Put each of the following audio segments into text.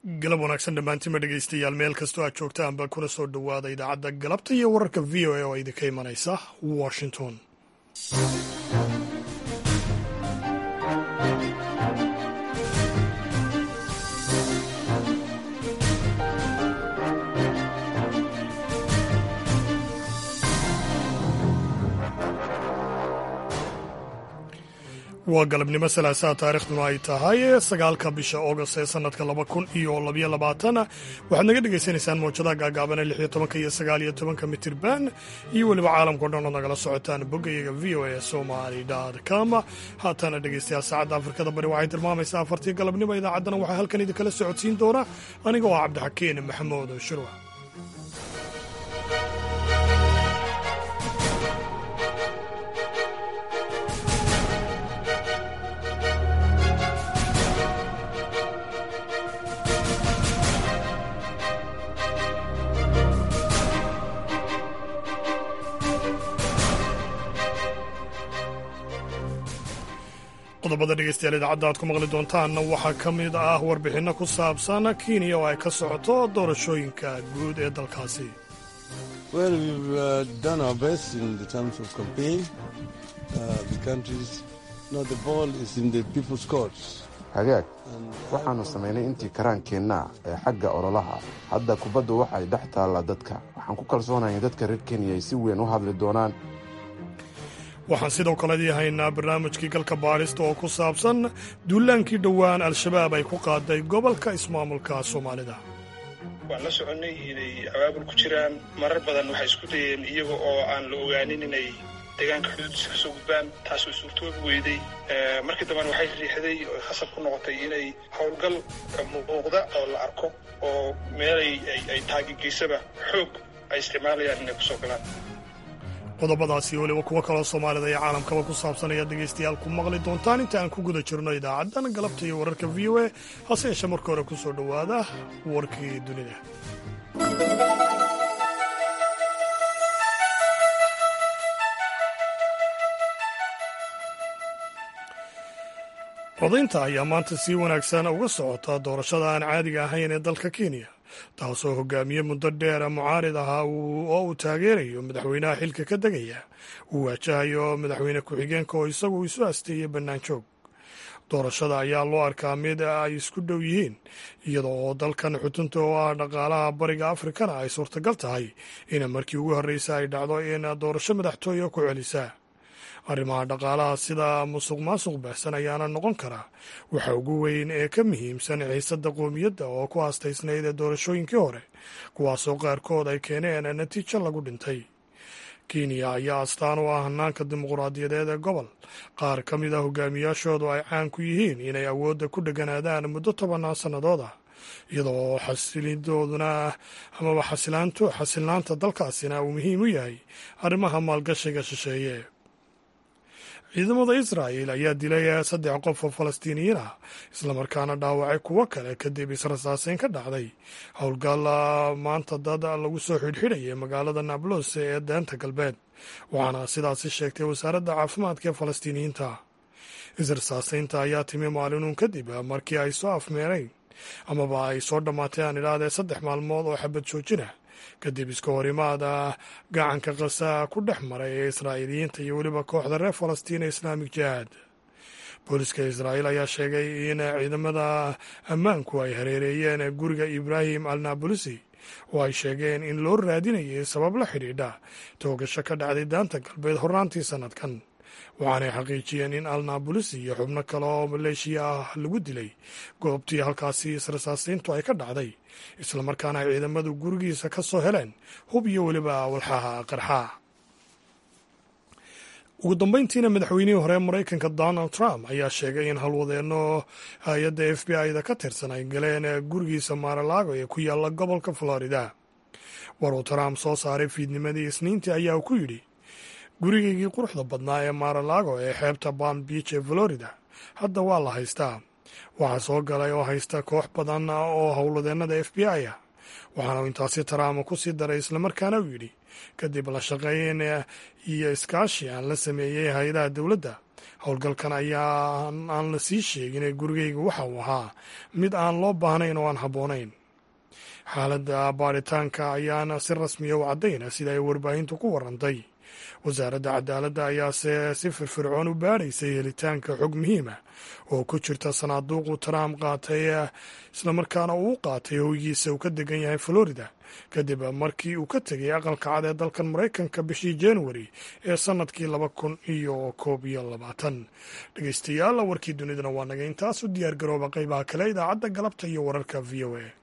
galab wanaagsan dhammaantiinba dhegaystayaal meel kastoo aad joogtaanba kuna soo dhowaada idaacadda galabta iyo wararka v o a oo idinka imanaysa washington waa galabnimo salaasaha taarikhduna ay tahay sagaalka bisha august ee sanadka laba kun iyo labyo labaatan waxaad naga dhagaysanaysaan mawjadaha gaagaabane lix iyo tobanka iyo sagaal iyo tobanka mitirban iyo weliba caalamkao dhan ood nagala socotaan boggayaga v o a somali com haatana dhegaystayaal saacadda afrikada bari waxay tilmaamaysaa afartii galabnimo idaacaddana waxaa halkan idinkala socodsiin doona aniga oo cabdixakiin maxamuud shurwa qodobada dhegeystayaal idaacadda aad ku maqli doontaanna waxaa ka mid ah warbixinno ku saabsan kenya oo ay ka socoto doorashooyinka guud ee dalkaasi hagaag waxaannu samaynay intii karaankeenna ee xagga ololaha hadda kubaddu waxay dhex taallaa dadka waxaan ku kalsoonahay in dadka reer kenya ay si weyn u hadli doonaan waxaan sidoo kale dii haynaa barnaamijkii galka baadhista oo ku saabsan duulaankii dhowaan al-shabaab ay ku qaaday gobolka ismaamulka soomaalida waan la soconnay inay abaabul ku jiraan marar badan waxay isku dayeen iyaga oo aan la ogaanin inay deegaanka xuduudiisa ka soo gudbaan taasoo suurtoobi weyday markii dambena waxay riixday oo khasab ku noqotay inay howlgal muuqda oo la arko oo meelay ay taagegeysaba xoog ay isticmaalayaan inay kusoo galaan qodobadaasi weliba kuwo kaloo soomaalida iyo caalamkaba ku saabsan ayaad dhegaystayaal ku maqli doontaan inta aan ku guda jirno idaacaddan galabta iyo wararka v o a hase yeeshee marka hore ku soo dhowaada warkii dunida codaynta ayaa maanta si wanaagsan uga socota doorashada aan caadiga ahayn ee dalka kenya taasoo hogaamiye muddo dheer mucaarid ahaa oo uu taageerayo madaxweynaha xilka ka degaya uu waajahayo madaxweyne ku-xigeenka oo isagu isu asteeyey bannaan joog doorashada ayaa loo arkaa mid ay isku dhow yihiin iyada oo dalkan xutunta oo ah dhaqaalaha bariga afrikana ay suurtagal tahay in markii ugu horreysa ay dhacdo in doorasho madaxtooya ku celisa arrimaha dhaqaalaha sida musuq maasuq baahsan ayaana noqon karaa waxa ugu weyn ee ka muhiimsan xiisadda qoomiyadda oo ku haastaysnayd ee doorashooyinkii hore kuwaasoo qaarkood ay keeneen natiijo lagu dhintay kenya ayaa astaan u ah hanaanka dimuquraadiyadeed ee gobol qaar ka mid a hogaamiyaashoodu ay caan ku yihiin inay awoodda ku dheganaadaan muddo tobannaan sannadood ah iyadoo xasilidooduna amaba xasilnaanta dalkaasina uu muhiim u yahay arrimaha maalgashiga shisheeye ciidamada israa'el ayaa dilay saddex qof oo falastiiniyiin ah islamarkaana dhaawacay kuwo kale kadib israsaaseyn ka dhacday howlgal maanta dad lagu soo xidhxidhayay magaalada nablos ee deenta galbeed waxaana sidaasi sheegtay wasaaradda caafimaadka ee falastiiniyiinta israsaaseynta ayaa timi maalinuun kadib markii ay soo afmeerayn amaba ay soo dhammaatay aan idhaahdee saddex maalmood oo xabad joojina kadib iska horimaada gacanka kasa ku dhex maray ee israa'iiliyiinta iyo weliba kooxda reer falastiin ee islaamik jihaad booliska israa'iil ayaa sheegay in ciidamada ammaanku ay hareereeyeen guriga ibraahim al nabulusi oo ay sheegeen in loo raadinayay sabab la xidhiidha toogasho ka dhacday daanta galbeed hornaantii sannadkan waxaanay xaqiijiyeen in al nabulusi iyo xubno kale oo maleeshiya ah lagu dilay goobtii halkaasi israsaaseyntu ay ka dhacday islamarkaana ay ciidamadu gurigiisa ka soo heleen hub iyo weliba walxaha qarxaa ugu dambeyntiina madaxweynihii hore maraykanka donald trump ayaa sheegay in halwadeenno hay-adda f b i-da ka tirsan ay galeen gurigiisa maaralaago ee ku yaalla gobolka florida war uu trump soo saaray fiidnimadii isniintii ayaa ku yidhi gurigaygii quruxda badnaa ee maaralaago ee xeebta palm beach ee florida hadda waa la haystaa waxaa soo galay oo haysta koox badan oo howladeennada f b i ah waxaana intaasi trump ku sii daray islamarkaana uu yidhi kadib la shaqeyn iyo iskaashi aan la sameeyey hay-adaha dowladda howlgalkan ayaa aan la sii sheegin ee gurigayga waxa uu ahaa mid aan loo baahnayn oo aan habboonayn xaaladda baaritaanka ayaana si rasmiya u caddayna sida ay warbaahintu ku warantay wasaaradda cadaaladda ayaase si firfircoon u baadhaysay helitaanka xog muhiima oo ku jirta sanaaduuqu trump qaatay islamarkaana uu u qaatay hoygiisa uu ka degan yahay florida kadib markii uu ka tegay aqalka cad ee dalkan maraykanka bishii januari ee sannadkii laba kun iyo koob iyo labaatan dhegeystayaal warkii dunidana waa naga intaas u diyaar garooba qaybaha kale idaacadda galabta iyo wararka v o a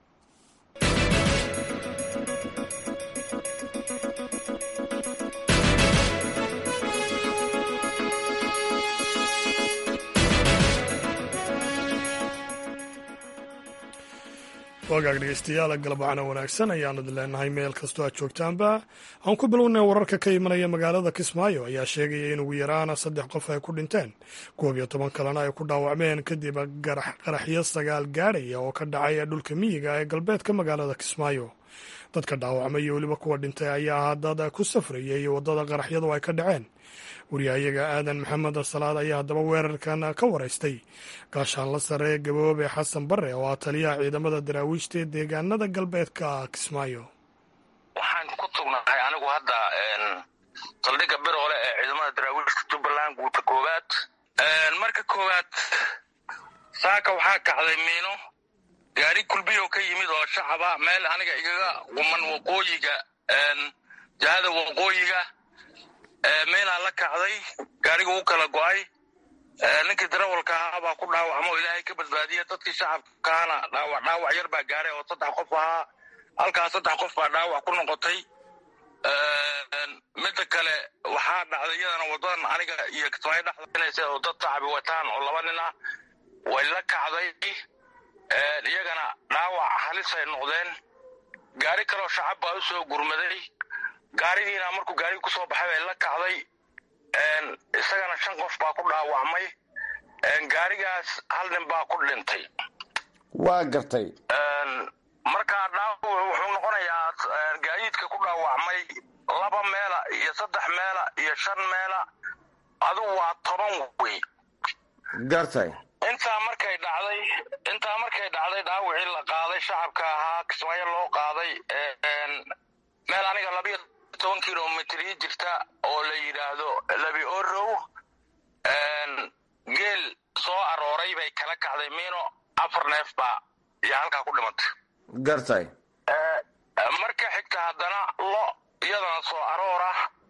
wagaag dhegeystayaal galabacana wanaagsan ayaanu idin leenahay meel kastoo aad joogtaanba aan ku bilownay wararka ka imanaya magaalada kismaayo ayaa sheegaya in ugu yaraan saddex qof ay ku dhinteen koob iyo toban kalena ay ku dhaawacmeen kadib qaraxyo sagaal gaadhaya oo ka dhacay dhulka miyiga ee galbeedka magaalada kismaayo dadka dhaawacmay iyo weliba kuwa dhintay ayaa ahaa dad ku safrayay waddada qaraxyadu ay ka dhaceen wariyahayaga aadan maxamed salaad ayaa haddaba weerarkan ka waraystay gaashaanla sare gaboobe xasan bare oo ah taliyaha ciidamada daraawiishta ee deegaanada galbeedka kismaayo waxaan ku tugnahay anigu hadda saldhigga biroole ee ciidamada daraawiishta jubbaland guuta koowaad marka koowaad saaka waxaa kacday miino gaari kulbiyo ka yimid oo shacaba meel aniga igaga quman waqooyiga jahada waqooyiga meelaa la kacday gaariga u kala go'ay ninkii darawalka ahaa baa ku dhaawacmo ilaahay ka badbaadiya dadkii shacabkaana dhaawac dhaawac yar baa gaaray oo saddex qof ahaa halkaas saddex qof baa dhaawac ku noqotay midda kale waxaa dhacday iyadana wadadan aniga iyo kismaayo dhexdaynaysa oo dad shacabi wataan oo laba nin ah way la kacday iyagana dhaawac halis ay noqdeen gaari kaloo shacab baa u soo gurmaday gaarigiina markuu gaarigi ku soo baxay bay la kacday isagana shan qof baa ku dhaawacmay gaarigaas hal nin baa ku dhintay waa gartay markaa dhaawac wuxuu noqonayaa gaadiidka ku dhaawacmay laba meela iyo saddex meela iyo shan meela adugu waa toban wey gartay intaa markay dhacday intaa markay dhacday dhaawacii la qaaday shacabka ahaa kismaayo loo qaaday meel aniga labiyo toban kilomitr ii jirta oo la yidhaahdo labi orow geel soo arooray bay kala kacday miino afar neef baa iyo halkaa ku dhimatay gartay marka xigta haddana lo iyadana soo aroora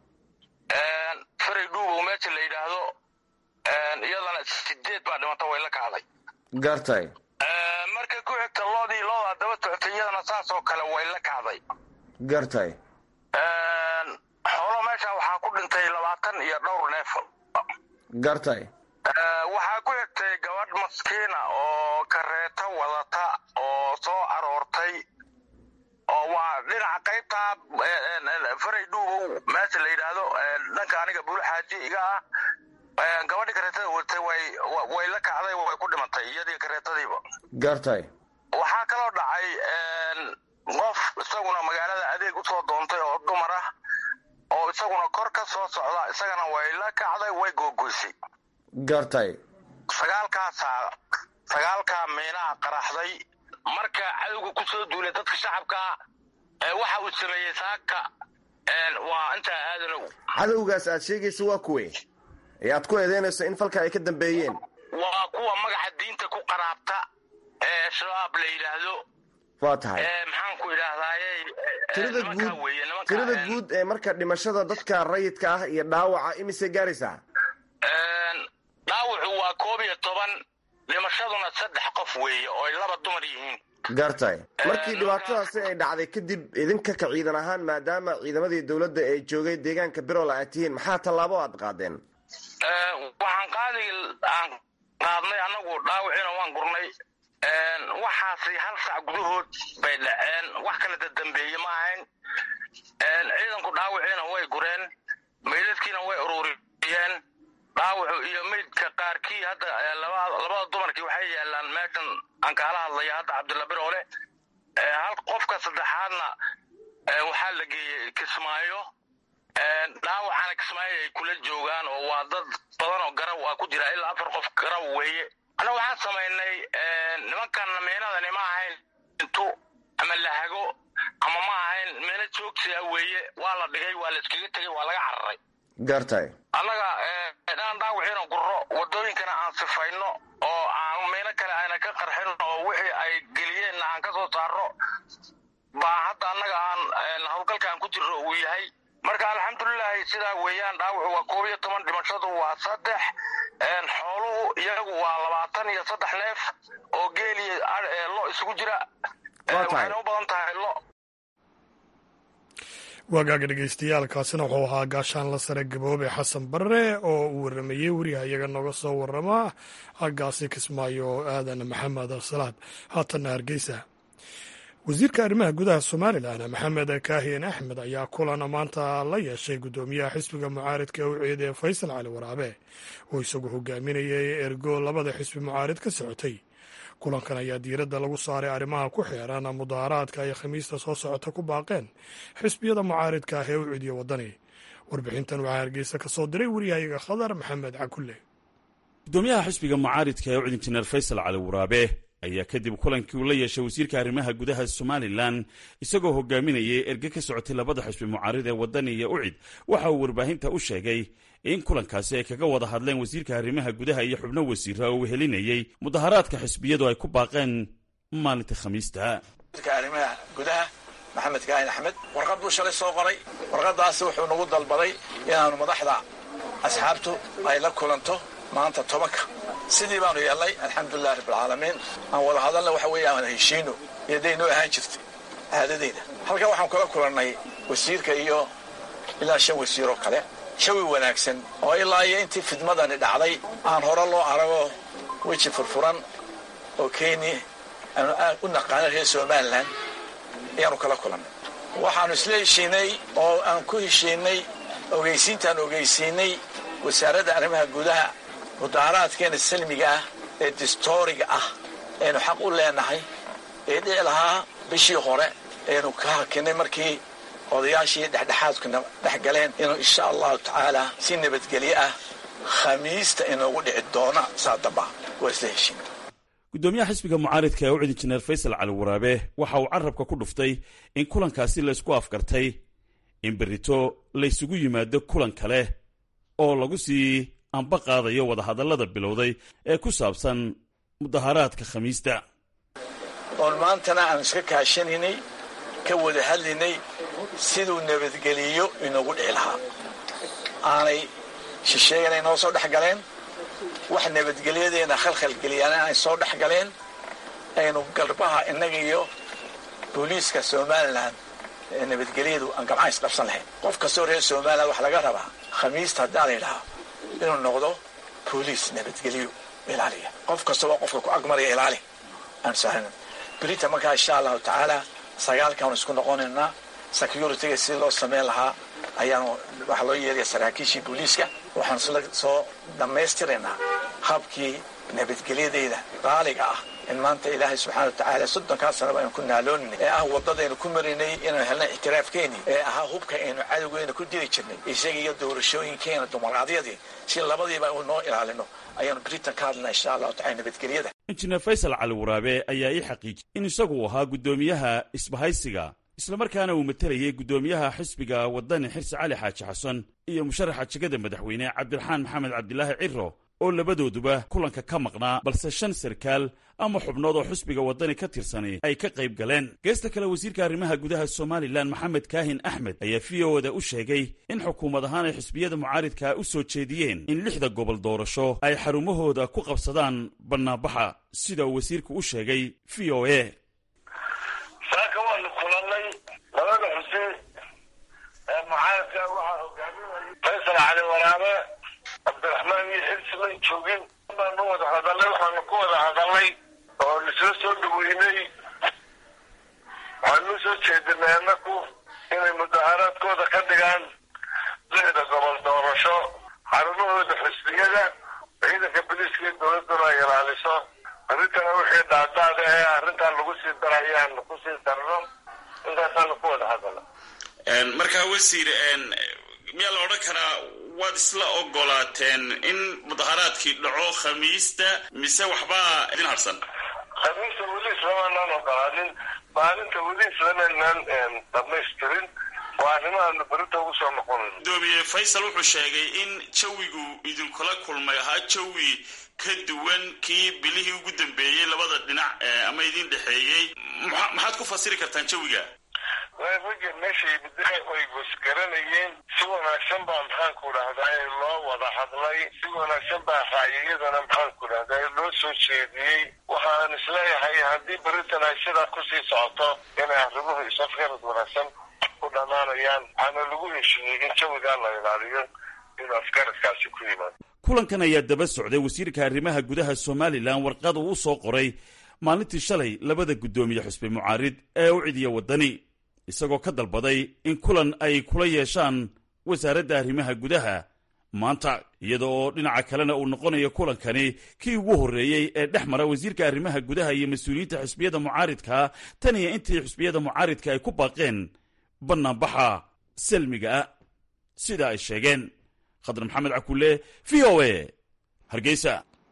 faray dhuubow meesha la yidhaahdo iyadana sideed baa dhimata way la kacday gartay marka ku xigta loodii loodaa daba socotay iyadana saas oo kale way la kacday gartay xoolo meesha waxaa ku dhintay labaatan iyo dhowr neef gartay waxaa ku xigtay gabadh maskiina oo kareeto wadata oo soo aroortay oo waa dhinaca qaybtaa faray dhuubow meesha la yidhaahdo dhanka aniga bulu xaaji iga ah gabadhii kareetada wadatay way la kacday way ku dhimatay iyadii kareetadiiba gartay waxaa kaloo dhacay qof isaguna magaalada adeeg usoo doontay oo dumar ah oo isaguna kor ka soo socda isagana way la kacday way googoysay gartay sagaalkaasaa sagaalkaa miinaha qaraxday marka cadowga ku soo duulay dadka shacabkaa waxa uu sameeyey saaka waa intaa aadanow cadowgaas aad sheegaysa waa kuwe ee aad ku eedeynayso in falka ay ka dambeeyeen waa kuwa magaca diinta ku qaraabta ee shabaab la yidhaahdo waa tahay maxaan ku idhaahdaaye tirada guud tirada guud ee marka dhimashada dadka rayidka ah iyo dhaawaca imise gaaraysaa dhaawacu waa koob iyo toban dhimashaduna saddex qof weeye oo ay laba dumar yihiin gartay markii dhibaatadaasi ay dhacday kadib idinka ka ciidan ahaan maadaama ciidamadii dowladda ee joogay deegaanka birool aad tihiin maxaa tallaabo aad qaadeen waxaan qaadi aan qaadnay annagu dhaawiciina waan gurnay waxaasi hal sac gudahood bay dhaceen wax kala dadambeeye ma ahayn ciidanku dhaawiciina way gureen meydadkiina way ururiyeen dhaawacu iyo meydka qaarkii hadda labada dumarkii waxay yaalaan meeshan aan kaala hadlaya hadda cabdilla biroole hal qofka saddexaadna waxaa la geeyey kismaayo dhaawacana kismaayo ay kula joogaan oo waa dad badan oo garaw ah ku jira ilaa afar qof garaw weeye anna waxaan samaynay nimankan meenadani ma ahayn intu ama lahago ama ma ahayn meelo joogsiga weeye waa la dhigay waa la iskaga tegey waa laga cararay gartay annaga inaan dhaawiciina gurro waddooyinkana aan sifayno oo aan meelo kale ayna ka qarxin oo wixii ay geliyeenna aan ka soo saarno baa hadda annaga aan howlgalkaan ku jirro uu yahay marka alxamdulilahi sidaa weeyaan dhaawacu waa koob iyo toban dhimashadu waa saddex xooluhu iyagu waa labaatan iyo saddex neef oo geeliyo lo isugu jira waxayna u badan tahay lo waagaaga dhegeystayaaalkaasina wuxuu ahaa gaashaan la sare gaboobe xasan barre oo uu waramayey weriha iyaga nooga soo warama haggaasi kismaayo aadan maxamed salaad haatanna hargeysa wasiirka arrimaha gudaha somalilan maxamed kaahiyan axmed ayaa kulan maanta la yeeshay guddoomiyaha xisbiga mucaaridka ee u ciiday faysal cali waraabe oo isagu hogaaminayay ergo labada xisbi mucaarid ka socotay kulankan ayaa diiradda lagu saaray arrimaha ku xeeran mudaharaadka ay khamiista soo socota ku baaqeen xisbiyada mucaaridka ah ee u cidiya waddani warbixintan waxaa hargeysa ka soo diray weriyahayaga khadar maxamed cakulle gudoomiyaha xisbiga mucaaridka ee u cid injineer faysal cali waraabe ayaa kadib kulankii uu la yeeshay wasiirka arrimaha gudaha somalilan isagoo hogaaminayay erge ka socotay labada xisbi mucaarid ee waddani iyo ucid waxa uu warbaahinta u sheegay in kulankaasi ay kaga wada hadleen wasiirka arrimaha gudaha iyo xubno wasiira oo wehelinayey mudaharaadka xisbiyadu ay ku baaqeen maalinta khamiista arrimaha gudaha maxamed kaahin axmed warqad buu shalay soo qoray warqadaasi wuxuu nagu dalbaday inaanu madaxda asxaabtu ay la kulanto maanta tobanka sidii baanu yeelnay alxamdulilah rabbilcaalamiin aan wada hadalna waxa weeye aan heshiino iyo daynoo ahaan jirtay caadadeyda halkan waxaan kula kulannay wasiirka iyo ilaa shan wasiiroo kale jawi wanaagsan oo ilaa iyo intii fidmadani dhacday aan hore loo arago weji furfuran oo kenya aanu aad u naqaano reer somalilan ayaanu kala kulannay waxaannu isla heshiinay oo aan ku heshiinay ogeysiintaan ogeysiinay wasaaradda arrimaha gudaha mudaaharaadkeena salmiga ah ee distooriga ah aynu xaq u leenahay ee dhici lahaa bishii hore aynu ka hakinay markii odayaashii dhexdhexaadkuna dhex galeen inuu insha allahu tacaala si nabadgelyo ah khamiista inoogu dhici doona saa damba waa isla heshiin gudoomiyaha xisbiga mucaaridka ee u cid injineer faysal cali waraabe waxa uu carabka ku dhuftay in kulankaasi laysku afgartay in berrito laysugu yimaado kulan kale oo lagu sii anba qaadayo wadahadallada bilowday ee ku saabsan mudaharaadka khamiista oon maantana aan iska kaashanaynay ka wada hadlaynay siduu nabadgeliyo inoogu dhici lahaa aanay shisheegana inoo soo dhex galeen wax nabadgelyadeena khalkhalgeliyana ay soo dhex galeen aynu galbaha innaga iyo booliiska somalilan ee nabadgelyadu aan gamca isqabsan lahayn qof kastoo reer somalilan wax laga rabaa khamiista haddaa la yidhahaa inuu noqdo booliis nabadgelyo ilaaliya qof kastaba qofka ku agmaraya ilaali aan sahlan berita markaa insha allahu tacaala sagaalkaanu isku noqonaynaa security-ga si loo samayn lahaa ayaanu waxaa loo yeelaya saraakiishii booliiska waxaanu sla soo dhammaystiraynaa habkii nabadgelyadeyda qaaliga ah in maanta ilaahay subxana wa tacaala soddonkaa sanaba aynu ku naaloonay ee ah waddadaynu ku marinay inaynu helnay ictiraafkeeni ee ahaa hubka aynu cadowgeena ku dili jirnay isaga iyo doorashooyinkeena dumaraadiyadii si labadiiba u noo ilaalino ayaanu britain ka hadlana insha allahu tacala nabadgelyada injineer faysal cali waraabe ayaa ii xaqiijiyey in isagu ahaa guddoomiyaha isbahaysiga islamarkaana uu matelayay guddoomiyaha xisbiga waddani xirsi cali xaaji xasan iyo musharaxa jegada madaxweyne cabdiraxmaan maxamed cabdilaahi ciro oo labadooduba kulanka ka maqnaa balse shan sarkaal ama xubnood oo xisbiga waddani ka tirsani ay ka qayb galeen geesta kale wasiirka arrimaha gudaha somalilan maxamed kaahin axmed ayaa v o da u sheegay in xukuumad ahaan ay xisbiyada mucaaridka u soo jeediyeen in lixda gobol doorasho ay xarumahooda ku qabsadaan bannaanbaxa sida uu wasiirku u sheegay v o a saaka waanu kulannay labada xusi ee mucaaradka waxaa hogaaminaya faysal cali waraabe cabdiraxmaan iyo xirsi man joogin baanu wada hadalnay waxaanu ku wada hadalnay oo isla soo dhaweynay waxaanu soo jeedinay annaku inay mudaharaadkooda ka dhigaan lixda gobol doorasho xarumahooda xisbiyada ciidanka biliiska iyo dowladduna ay ilaaliso arrintana wixii dhaadaada ee arrintan lagu sii darayaanu ku sii darno intaasaanu ku wada hadala markaa wasiir miyaa la odhan karaa waad isla ogolaateen in mudaharaadkii dhaco khamiista mise waxbaa idin harsan khamiista weli islamanaan ogolaanin maalinta weli islamanaan dhamaystirin waa arrimahaanu berita ugu soo noqonayn gudoomiye faysal wuxuu sheegay in jawigu idinkula kulmay ahaa jawi ka duwan kii bilihii ugu dambeeyey labada dhinac ama idin dhexeeyey maxaad ku fasiri kartaan jawiga ragga meeshay bidixi ay goosgaranayeen si wanaagsan baa maxaanku dhahdaa loo wada hadlay si wanaagsan baa raayiyadana maxaanku dhahdaa loo soo jeediyey waxaan isleeyahay haddii beritan ay sidaa kusii socoto inay arrimuhu isafgarad wanaagsan ku dhammaanayaan waxaana lagu heshiiyey in jawigaa la ilaaliyo inuu afgaradkaasi ku yimaado kulankan ayaa daba socday wasiirka arrimaha gudaha somalilan warqad uu u soo qoray maalintii shalay labada guddoomiye xusbi mucaarid ee u cidiya waddani isagoo ka dalbaday in kulan ay kula yeeshaan wasaaradda arrimaha gudaha maanta iyada oo dhinaca kalena uu noqonayo kulankani kii ugu horreeyey ee dhex mara wasiirka arrimaha gudaha iyo mas-uuliyiinta xusbiyada mucaaridka tan iyo intii xusbiyada mucaaridka ay ku baaqeen bannaanbaxa salmiga ah sida ay sheegeen khadar maxamed cakulle v o a hargeysa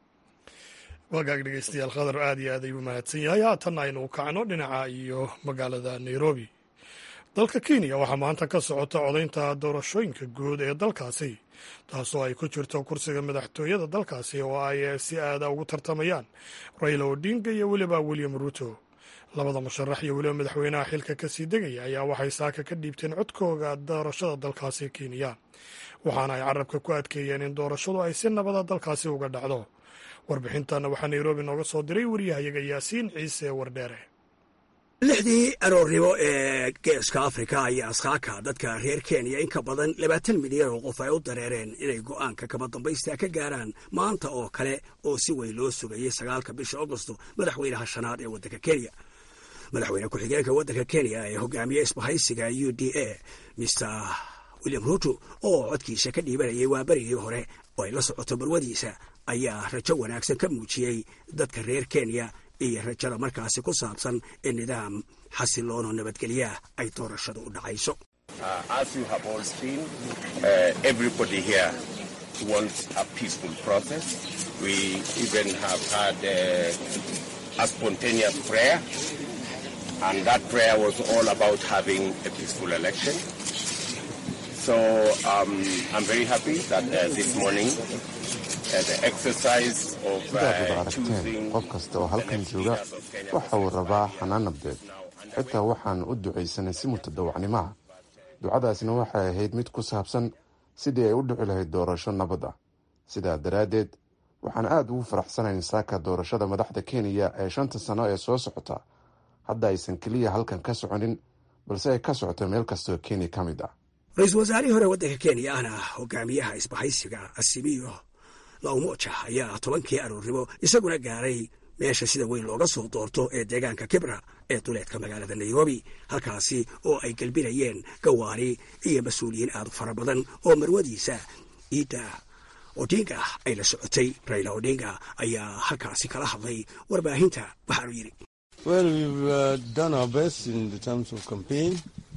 wagaag dhegeystayaal khadar aad iyo aad ayuu mahadsan yahay haatanna aynu kacno dhinaca iyo magaalada nairobi dalka kenya waxaa maanta ka socota codaynta doorashooyinka guud ee dalkaasi taasoo ay ku jirto kursiga madaxtooyada dalkaasi oo ay si aada ugu tartamayaan raila odinga iyo weliba william ruto labada musharax iyo weliba madaxweynaha xilka kasii degaya ayaa waxay saaka ka dhiibteen codkooga doorashada dalkaasi kenya waxaana ay carabka ku adkeeyeen in doorashadu ay si nabada dalkaasi uga dhacdo warbixintanna waxaa nairobi nooga soo diray wariyahayaga yaasiin ciise wardheere lixdii aroornimo ee geeska afrika ayaa askaaka dadka reer kenya in ka badan labaatan milyan oo qof ay u dareereen inay go'aanka kama dambaysta ka gaaraan maanta oo kale oo si weyn loo sugayey sagaalka bisha agosto madaxweynaha shanaad ee waddanka kenya madaxweyne ku-xigeenka waddanka kenya ee hogaamiye isbahaysiga u d a mr william ruto oo codkiisa ka dhiibanayay waa berigii hore oo ay la socoto barwadiisa ayaa rajo wanaagsan ka muujiyey dadka reer kenya iyo rajada markaasi ku saabsan in nidaam xasiloonoo nabadgelyaah ay doorashadu u dhacayso So um, I'm very happy that uh, this morning uh, the exercise of sidaad wada uh, aragteen choosing qof kasta oo halkan jooga waxa uu rabaa xanaan nabdeed xitaa waxaan u ducaysanay si mutadawacnimo ah ducadaasina waxay ahayd mid ku saabsan sidii ay u dhici lahayd doorasho nabad ah sidaa daraaddeed waxaan aad ugu faraxsanayn saaka doorashada madaxda kenya ee shanta sano ee soo socota hadda aysan keliya halkan ka soconin balse ay ka socoto meel kastaoo kenya ka mid ah ra-iisul wasaarihii hore waddanka kenya ahna hogaamiyaha isbahaysiga asimiyo laumoja ayaa tobankii aroornimo isaguna gaaray meesha sida weyn looga soo doorto ee deegaanka kibra ee duleedka magaalada nairobi halkaasi oo ay gelbinayeen gawaari iyo mas-uuliyiin aad u fara badan oo marwadiisa iidda odinga ay la socotay raila odinga ayaa halkaasi kala hadlay warbaahinta waxaanu yidhi Well, we've uh, done our best in the terms of campaign.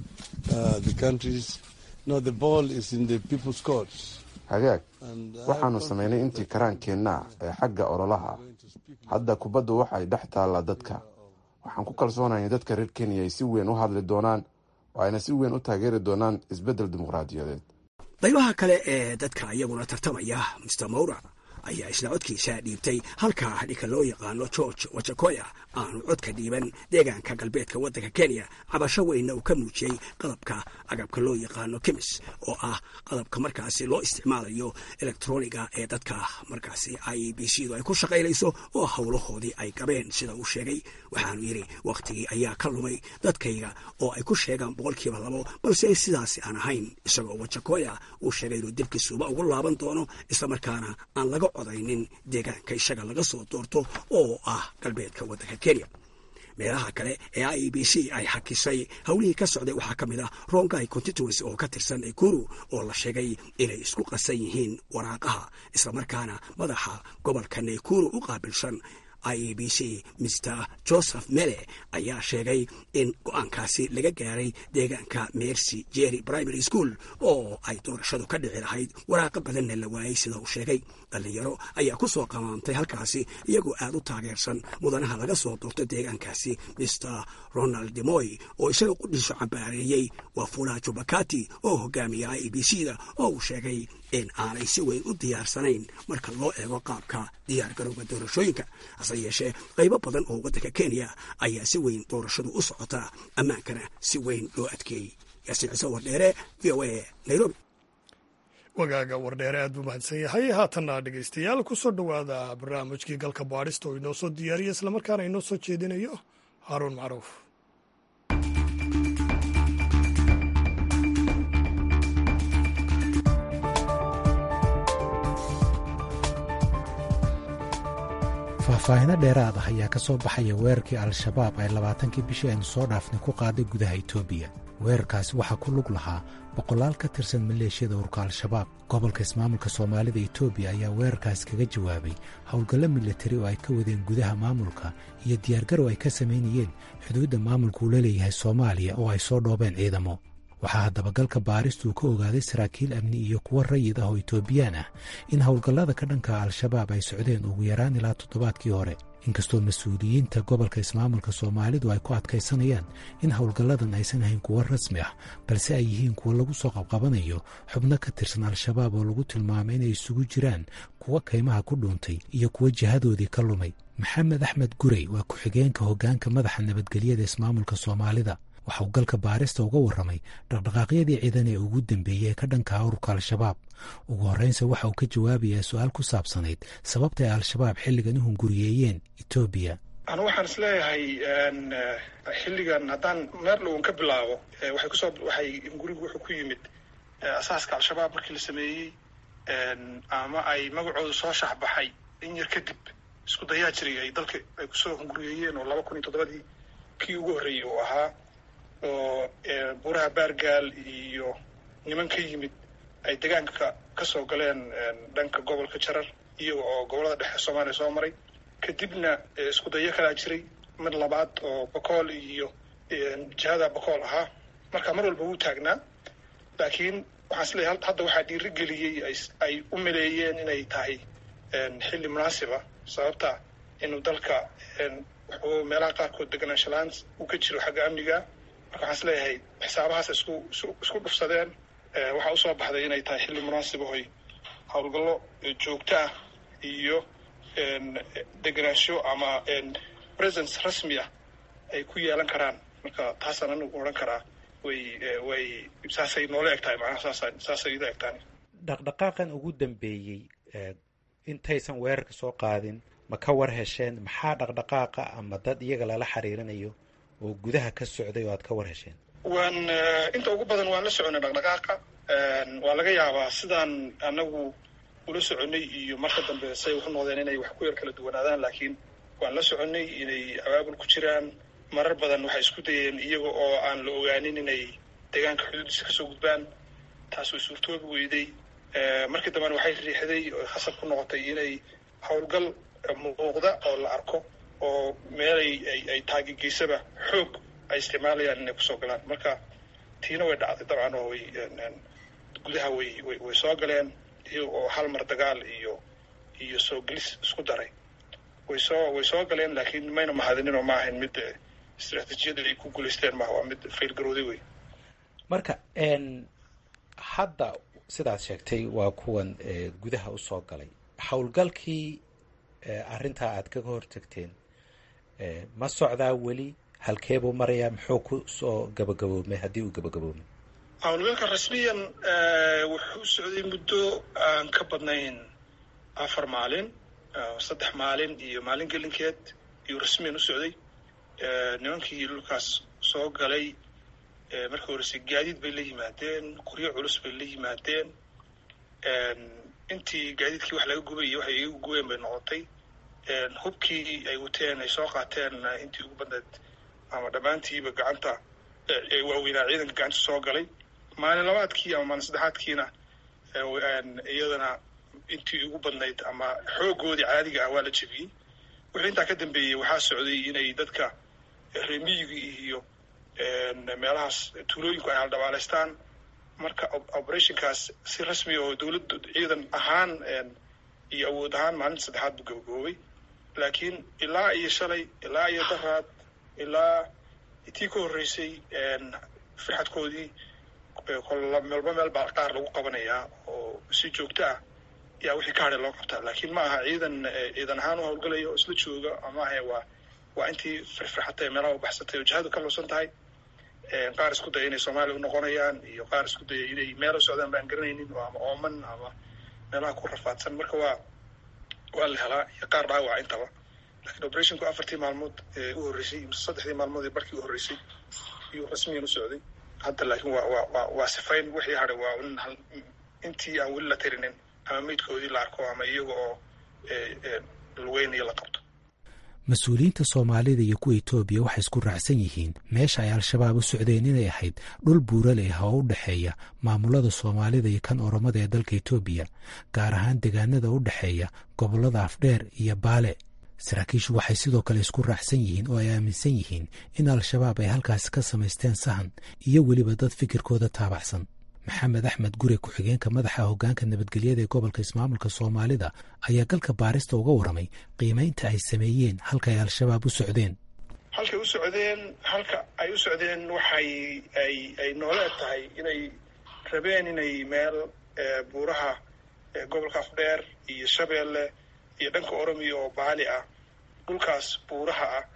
Uh, the country's, no, the ball is in the people's courts. hagaag And I waxaanu samaynay intii karaankeenna ee xagga ololaha hadda kubaddu waxay dhex taallaa dadka waxaan ku kalsoonahay dadka reer kenya ay si weyn u hadli doonaan oo ayna si weyn u taageeri doonaan isbeddel dimuqraadiyadeed qaybaha kale ee dadka iyaguna tartamaya mr mowra ayaa isna codkiisa dhiibtay halka ninka loo yaqaano george wajakoya aanu codka dhiiban deegaanka galbeedka waddanka kenya cabasho weynna uu ka muujiyey qalabka agabka loo yaqaano kemis oo ah qalabka markaasi loo isticmaalayo elektroniga ee dadka markaasi i b c du ay ku shaqaynayso oo howlahoodii ay gabeen sida uu sheegay waxaanu yidhi wakhtigii ayaa ka lumay dadkayga oo ay ku sheegaan boqolkiiba labo balse sidaasi aan ahayn isagoo wajakoya uu sheegay inuu dibkiisuuba ugu laaban doono islamarkaana aan laga codaynin deegaanka isaga laga soo doorto oo ah galbeedka waddanka kenya meelaha kale ee i b c ay hakisay howlihii ka socday waxaa ka mid ah rongai constituency oo ka tirsan ekuru oo la sheegay inay isku qasan yihiin waraaqaha islamarkaana madaxa gobolka nekuru u qaabilsan i e b c mr joseph mele ayaa sheegay in go-aankaasi laga gaaray deegaanka mercy jerry primary school oo ay doorashadu ka dhici lahayd waraaqo badanna la waayey sida uu sheegay dhallinyaro ayaa ku soo qamaamtay halkaasi iyagoo aad u taageersan mudanaha laga soo doorto deegaankaasi mr ronald demoy oo isaga qudhiisu cambaareeyey wafula jubakati oo hogaamiya i e b c da oo uu sheegay in aanay si weyn u diyaarsanayn marka loo eego qaabka diyaar garowga doorashooyinka hase yeeshee qaybo badan oo waddanka kenya ayaa si weyn doorashadu u socotaa ammaankana si weyn loo adkeeyey yaasiin ciise wardheere v o a nairobi wagaaga wardheere aad buu mahadsan yahay haatanna dhegaystayaal ku soo dhowaada barnaamijkii galka baadhista oo inoo soo diyaariya islamarkaana inoo soo jeedinayo haaruun macruuf faahfaahino dheeraad ah ayaa ka soo baxaya weerarkii al-shabaab ay labaatankii bishii aynu soo dhaafnay ku qaaday gudaha etoobiya weerarkaasi waxaa ku lug lahaa boqolaal ka tirsan maleeshiyada urka al-shabaab gobolka ismaamulka soomaalida etoobiya ayaa weerarkaasi kaga jawaabay howlgallo milatari oo ay ka wadeen gudaha maamulka iyo diyaargarow ay ka samaynayeen xuduudda maamulka uu la leeyahay soomaaliya oo ay soo dhoobeen ciidamo waxaa haddaba galka baaristu ka ogaaday saraakiil amni iyo kuwo rayid ah oo etoobiyaan ah in howlgallada ka dhanka al-shabaab ay socdeen ugu yaraan ilaa toddobaadkii hore inkastoo mas-uuliyiinta gobolka ismaamulka soomaalidu ay ku adkaysanayaan in howlgalladan aysan ahayn kuwo rasmi ah balse ay yihiin kuwo lagu soo qabqabanayo xubno ka tirsan al-shabaab oo lagu tilmaamay inay isugu jiraan kuwo kaymaha ku dhuuntay iyo kuwo jihadoodii ka lumay maxamed axmed gurey waa ku-xigeenka hoggaanka madaxa nabadgelyada ismaamulka soomaalida waxa uu galka baarista uga warramay dhaqdhaqaaqyadii ciidan ee ugu dambeeyey ee ka dhanka ururka al-shabaab ugu horreynse waxa uu ka jawaabayaa su-aal ku saabsanayd sababta ay al-shabaab xilligan u hunguriyeeyeen etoobiya anu waxaan is leeyahay xilligan haddaan meer dhowan ka bilaabo waxay kusoo waxay hungurigu wuxuu ku yimid asaaska al-shabaab markii la sameeyey ama ay magacoodu soo shaxbaxay in yar kadib isku dayaa jiray ay dalka ay kusoo hunguriyeeyeen oo laba kun iyo toddobadii kii ugu horreeyey uu ahaa oo buuraha baargaal iyo niman ka yimid ay degaanka ka soo galeen dhanka gobolka jarar iyaga oo gobollada dhexe soomaaliya soo maray kadibna isku dayo kalaa jiray mid labaad oo bokool iyo jihada bokool ahaa marka mar walba wuu taagnaa laakiin waxaan isleeyahay hadda waxaa dhiiri geliyey ay u maleeyeen inay tahay xilli munaasiba sababta inuu dalka wuxuu meelaha qaarkood deganaanshalaan uu ka jiro xagga amniga marka waxaan isleeyahay xisaabahaas isku isku dhufsadeen waxaa usoo baxday inay tahay xilli munaasib ahoy howlgallo joogto ah iyo deganaansho ama presence rasmi ah ay ku yeelan karaan marka taasaan anigu odhan karaa way way saasay noola eg tahay macnaha saasa saasay ila eg tahay dhaqdhaqaaqan ugu dambeeyey intaysan weerarka soo qaadin ma ka war hesheen maxaa dhaqdhaqaaqa ama dad iyaga lala xiriirinayo oo gudaha ka socday oo aad ka war hesheen waan inta ugu badan waan la soconay dhaqdhaqaaqa waa laga yaabaa sidaan anagu ula soconay iyo marka dambe say waxu noqdeen inay wax ku yar kala duwanaadaan laakiin waan la soconay inay abaabul ku jiraan marar badan waxay isku dayeen iyaga oo aan la ogaanin inay deegaanka xuduudiisa kasoo gudbaan taas way suurtoobi weyday markii dambena waxay riixday oo khasab ku noqotay inay howlgal muuqda oo la arko oo meelay ay taagigeysaba xoog ay isticmaalayaan inay kusoo galaan marka tiina way dhacday dabcan oo way gudaha way way way soo galeen iyaga oo hal mar dagaal iyo iyo soo gelis isku daray way soo way soo galeen laakiin mayna mahadinin oo ma ahayn mid istaraatiijiyada ay ku guulaysteen maaha waa mid fail garooday wey marka hadda sidaad sheegtay waa kuwan gudaha usoo galay howlgalkii arrintaa aad kaga hortagteen ma socdaa weli halkeebuu marayaa muxuu ku soo gabagaboomay haddii uu gabagaboomay howlgalka rasmiyan wuxuu socday muddo aan ka badnayn afar maalin saddex maalin iyo maalin gelinkeed iyuu rasmiyan u socday nimankii dhulkaas soo galay markii horese gaadiid bay la yimaadeen qoryo culus bay la yimaadeen intii gaadiidkii wax laga gubay iyo waxay iga gubeen bay noqotay hubkii ay wateen ay soo qaateen intii ugu badneed ama dhammaantiiba gacanta waaweynaa ciidanka gacanta soo galay maalin labaadkii ama maalin saddexaadkiina iyadana intii ugu badnayd ama xoogoodii caadiga ah waa la jebiyey wixii intaa ka dambeeyey waxaa socday inay dadka reemiyiga iyo meelahaas tuulooyinku ay haldhabaalaystaan marka operationkaas si rasmi oo dowladda ciidan ahaan iyo awood ahaan maalinta saddexaad buu gabagaboobay laakiin ilaa iyo shalay ilaa iyo daraad ilaa tii ka horreysay firxadkoodii meelba meel baa qaar lagu qabanayaa oo si joogto ah yaa wixii ka hadhay loo qabtaa laakiin ma aha ciidan ciidan ahaan u hawlgalaya oo isla jooga maaha waa waa intii firfirxatay meelaha u baxsatay oo jihadu ka luusan tahay qaar isku daya inay soomaaliya u noqonayaan iyo qaar isku daya inay meel u socdaan baan garanaynin oo ama ooman ama meelaha ku rafaadsan marka waa waa la helaa iyo qaar dhaawaca intaba lakiin operationku afartii maalmood ee u horreysay mise saddexdii maalmood ee barkii u horreysay iyuu rasmiyan u socday hadda laakiin waa waa waa waa sifayn wixii hadhay waa in hal intii aan weli la tirinin ama meydkoodii la arko ama iyaga oo lugeynayo la qabto mas-uuliyiinta soomaalida iyo kuwa etoobiya waxay isku raacsan yihiin meesha ay al-shabaab u socdeen inay ahayd dhul buurale ah oo u dhexeeya maamulada soomaalida iyo kan oromada ee dalka etoobiya gaar ahaan deegaanada u dhexeeya gobollada afdheer iyo baale saraakiishu waxay sidoo kale isku raacsan yihiin oo ay aaminsan yihiin in al-shabaab ay halkaasi ka samaysteen sahan iyo weliba dad fikirkooda taabacsan maxamed axmed gure ku-xigeenka madaxa hoggaanka nabadgelyada ee gobolka ismaamulka soomaalida ayaa galka baarista uga warramay qiimaynta ay sameeyeen halka ay al-shabaab u socdeen halkay u socdeen halka ay u socdeen waxay ay ay nooleed tahay inay rabeen inay meel buuraha gobolka afdheer iyo shabeelle iyo dhanka oromiya oo baali ah dhulkaas buuraha ah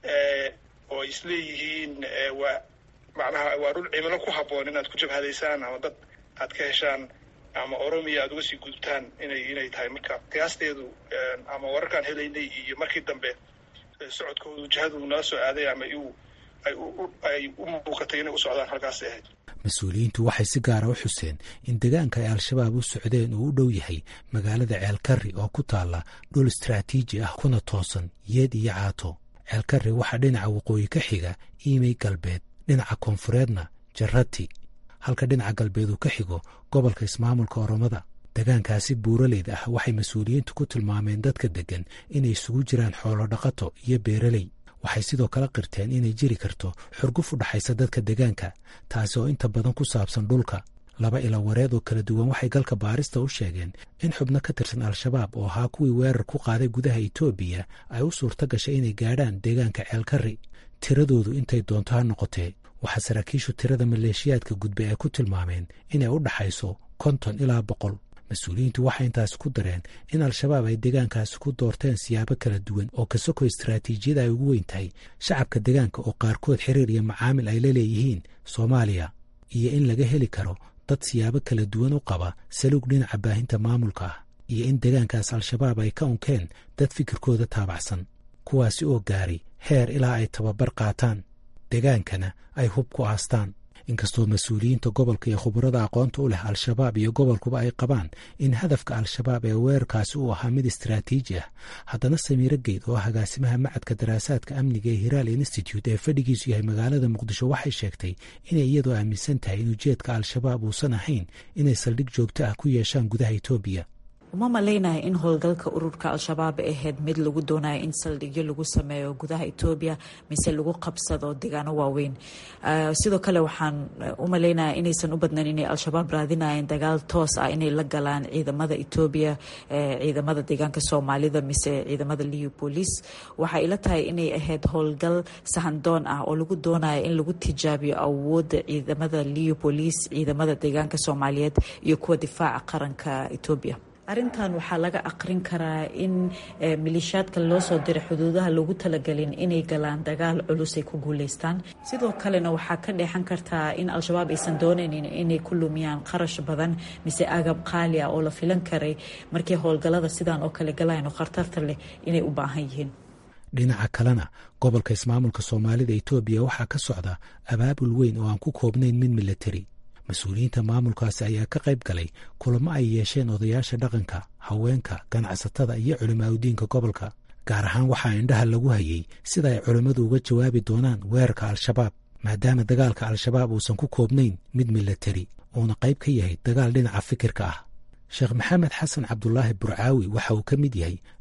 oo ay isleeyihiin waa macnaha waa dhul cimilo ku habboon inaad ku jabhadaysaan ama dad aad ka heshaan ama oromiya aad uga sii gudubtaan inay inay tahay marka qiyaasteedu ama wararkaan helaynay iyo markii dambe socodkoodu jihadu nala soo aaday ama iu ay ay u muuqatay inay u socdaan halkaasay ahayd mas-uuliyiintu waxay si gaara u xuseen in deegaanka ay al-shabaab u socdeen uu u dhow yahay magaalada ceelkarri oo ku taalla dhul istraatiiji ah kuna toosan yeed iyo caato ceelkarri waxaa dhinaca waqooyi ka xiga iimey galbeed dhinaca koonfureedna jarati halka dhinaca galbeed uu ka xigo gobolka ismaamulka oromada degaankaasi buuraleyda ah waxay mas-uuliyiintu ku tilmaameen dadka deggan inay isugu jiraan xoolo dhaqato iyo beeraley waxay sidoo kale qirteen inay jiri karto xurguf u dhaxaysa dadka degaanka taasi oo inta badan ku saabsan dhulka laba ila wareed oo kala duwan waxay galka baarista u sheegeen in xubno ka tirsan al-shabaab oo ahaa kuwii weerar ku qaaday gudaha etoobiya ay u suurto gashay inay gaadhaan deegaanka ceelkarri tiradoodu intay doonto ha noqotee waxaa saraakiishu tirada maleeshiyaadka gudbay ay ku tilmaameen inay u dhaxayso konton ilaa boqol mas-uuliyiintu waxay intaasi ku dareen in al-shabaab ay deegaankaasi ku doorteen siyaabo kala duwan oo ka soko istaraatiijiyada ay ugu weyn tahay shacabka deegaanka oo qaarkood xiriir iyo macaamil ay la leeyihiin soomaaliya iyo in laga heli karo dad siyaabo kala duwan u qaba saluug dhinaca baahinta maamulka ah iyo in deegaankaas al-shabaab ay ka unkeen dad fikirkooda taabacsan kuwaasi oo gaaray heer ilaa ay tababar qaataan degaankana ay hub ku aastaan inkastoo mas-uuliyiinta gobolka iyo khubarada aqoonta u leh al-shabaab iyo gobolkuba ay qabaan in hadafka al-shabaab ee weerarkaasi uu ahaa mid istaraatiiji ah haddana samiiro geyd oo ah agaasimaha macadka daraasaadka amniga ee hiraal institute ee fadhigiisu yahay magaalada muqdisho waxay sheegtay inay iyadoo aaminsan tahay in ujeedka al-shabaab uusan ahayn inay saldhig joogto ah ku yeeshaan gudaha etoobiya uma malaynayo in howlgalka ururka al-shabaab ay ahayd mid lagu doonayo in saldhigyo lagu sameeyo gudaha etoobiya mise lagu qabsado deegaano waaweyn sidoo kale waxaan u malaynaya inaysan u badnayn inay al-shabaab raadinayeen dagaal toos ah inay la galaan ciidamada etoobiya ciidamada deegaanka soomaalida mise ciidamada liu police waxay ila tahay inay ahayd howlgal sahandoon ah oo lagu doonayo in lagu tijaabiyo awooda ciidamada liu police ciidamada deegaanka soomaaliyeed iyo kuwa difaaca qaranka etoobiya arrintan waxaa laga aqrin karaa in maleeshiyaadka loo soo diray xuduudaha loogu talagelin inay galaan dagaal culus ay ku guuleystaan sidoo kalena waxaa ka dheexan kartaa in al-shabaab aysan doonaynin inay ku lumiyaan qarash badan mise agab qaali ah oo la filan karay markii howlgallada sidan oo kale galayno khatarta leh inay u baahan yihiin dhinaca kalena gobolka ismaamulka soomaalida etoobiya waxaa ka socda abaabul weyn oo aan ku koobnayn mid milatari mas-uuliyiinta maamulkaasi ayaa ka qayb galay kulamo ay yeesheen odayaasha dhaqanka haweenka ganacsatada iyo culimaadudiinka gobolka gaar ahaan waxaa indhaha lagu hayay sida ay culimmadu uga jawaabi doonaan weerarka al-shabaab maadaama dagaalka al-shabaab uusan ku koobnayn mid milatari uuna qayb ka yahay dagaal dhinaca fikirka ah sheekh maxamed xasan cabdulaahi burcaawi waxa uu ka mid yahay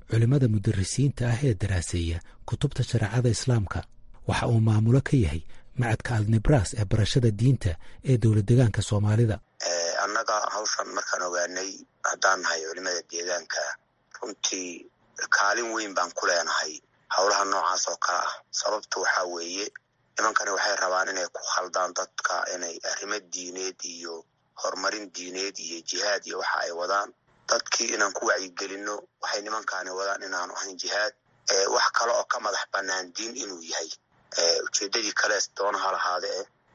culimmada mudarisiinta ah ee daraaseeya kutubta shareecada islaamka waxa uu maamulo ka yahay macadka alnibras ee barashada diinta ee dowlad deegaanka soomaalida annaga hawshan markaan ogaanay haddaan nahay culimada deegaanka runtii kaalin weyn baan ku leenahay howlaha noocaas oo kale ah sababta waxaa weeye nimankani waxay rabaan inay ku khaldaan dadka inay arrimo diineed iyo horumarin diineed iyo jihaad iyo waxa ay wadaan dadkii inaan ku wacyigelinno waxay nimankaani wadaan inaanu ahayn jihaad wax kale oo ka madax bannaan diin inuu yahay ujeeddadii kalees doona ha lahaade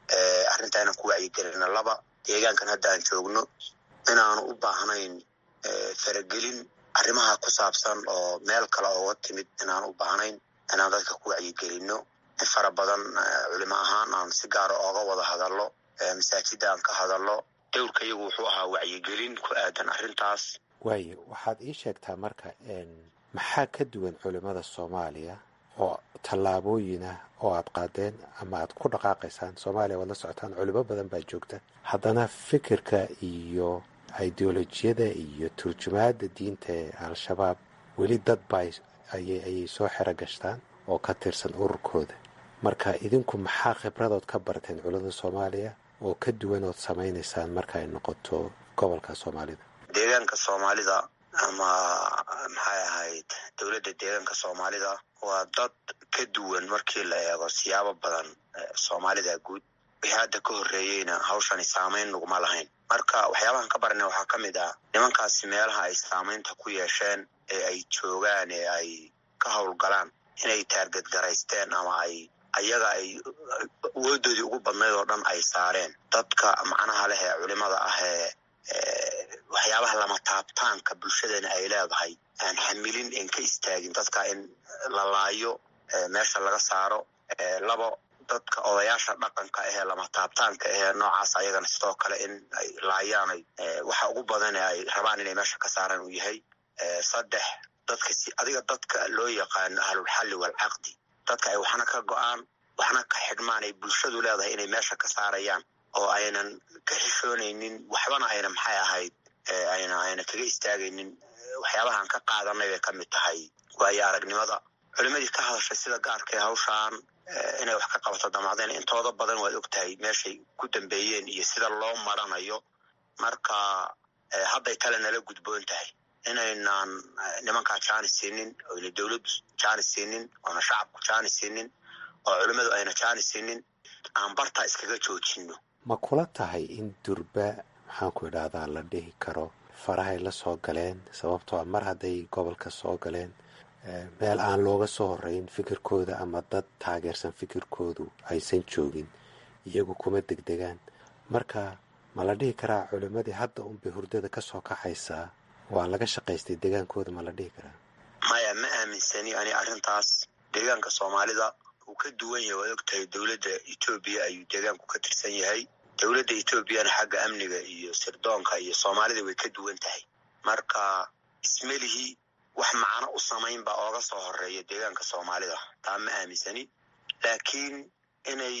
e arrintaa inaan ku wacyigelino laba deegaankan hadda aan joogno inaanu u baahnayn faragelin arrimaha ku saabsan oo meel kale ooga timid inaan u baahnayn inaan dadka ku wacyigelinno in fara badan culimo ahaan aan si gaara ooga wada hadallo masaajida aan ka hadallo dowrka iyagu wuxuu ahaa wacyigelin ku aadan arrintaas waayo waxaad ii sheegtaa marka maxaa ka duwan culimmada soomaaliya oo tallaabooyin ah oo aad qaadeen ama aad ku dhaqaaqaysaan soomaaliya waad la socotaan culimo badan baa joogta haddana fikirka iyo ideolojiyada iyo turjumaada diinta ee al-shabaab weli dad baa ayay soo xero gashtaan oo ka tirsan ururkooda marka idinku maxaa khibradood ka barteen culimada soomaaliya oo ka duwan ood samaynaysaan marka ay noqoto gobolka soomaalida deegaanka soomaalida ama maxay ahayd dowladda deegaanka soomaalida waa dad ka duwan markii la eego siyaabo badan soomaalida guud wixii hadda ka horreeyeyna hawshani saamayn naguma lahayn marka waxyaabahan ka baranay waxaa ka mid ah nimankaasi meelaha ay saamaynta ku yeesheen ee ay joogaan ee ay ka howlgalaan inay taargadgaraysteen ama ay ayaga ay awoodoodii ugu badnayd oo dhan ay saareen dadka macnaha leh ee culimada ah ee waxyaabaha lama taabtaanka bulshadana ay leedahay aan xamilin en ka istaagin dadka in la laayo meesha laga saaro labo dadka odayaasha dhaqanka ahee lama taabtaanka ahee noocaas ayagana sidoo kale in ay laayaanay waxa ugu badan ee ay rabaan inay meesha ka saaraan uu yahay saddex dadka si adiga dadka loo yaqaano ahlulxalli waalcaqdi dadka ay waxna ka go-aan waxna ka xidhmaan ay bulshadu leedahay inay meesha ka saarayaan oo aynan ka xishoonaynin waxbana ayna maxay ahayd ayna ayna kaga istaagaynin waxyaabahaan ka qaadanay bay ka mid tahay waayo aragnimada culimadii ka hadashay sida gaarka ee hawshaan inay wax ka qabato damacdeen intooda badan waad og tahay meeshay ku dambeeyeen iyo sida loo maranayo marka hadday tale nala gudboon tahay inaynan nimankaa jaani siinin oyna dowladdu jaani siinin oona shacabku jaani siinin oo culimmadu ayna jaani siinin aan bartaa iskaga joojino ma kula tahay in durba maxaanku idhaahdaa la dhihi karo farahay la soo galeen sababtoo a mar hadday gobolka soo galeen meel aan looga soo horeyn fikirkooda ama dad taageersan fikirkoodu aysan joogin iyagu kuma degdegaan marka ma la dhihi karaa culimmadii hadda unbay hurdada ka soo kaxaysaa waa laga shaqaystay degaankooda ma la dhihi karaa maya ma aaminsani ani arrintaas deegaanka soomaalida uu ka duwan yahay waad og tahay dowladda etoobiya ayuu deegaanku ka tirsan yahay dowladda etoobiyana xagga amniga iyo sirdoonka iyo soomaalida way ka duwan tahay marka ismelihii wax macno u samayn baa ooga soo horeeya deegaanka soomaalida taa ma aaminsani laakiin inay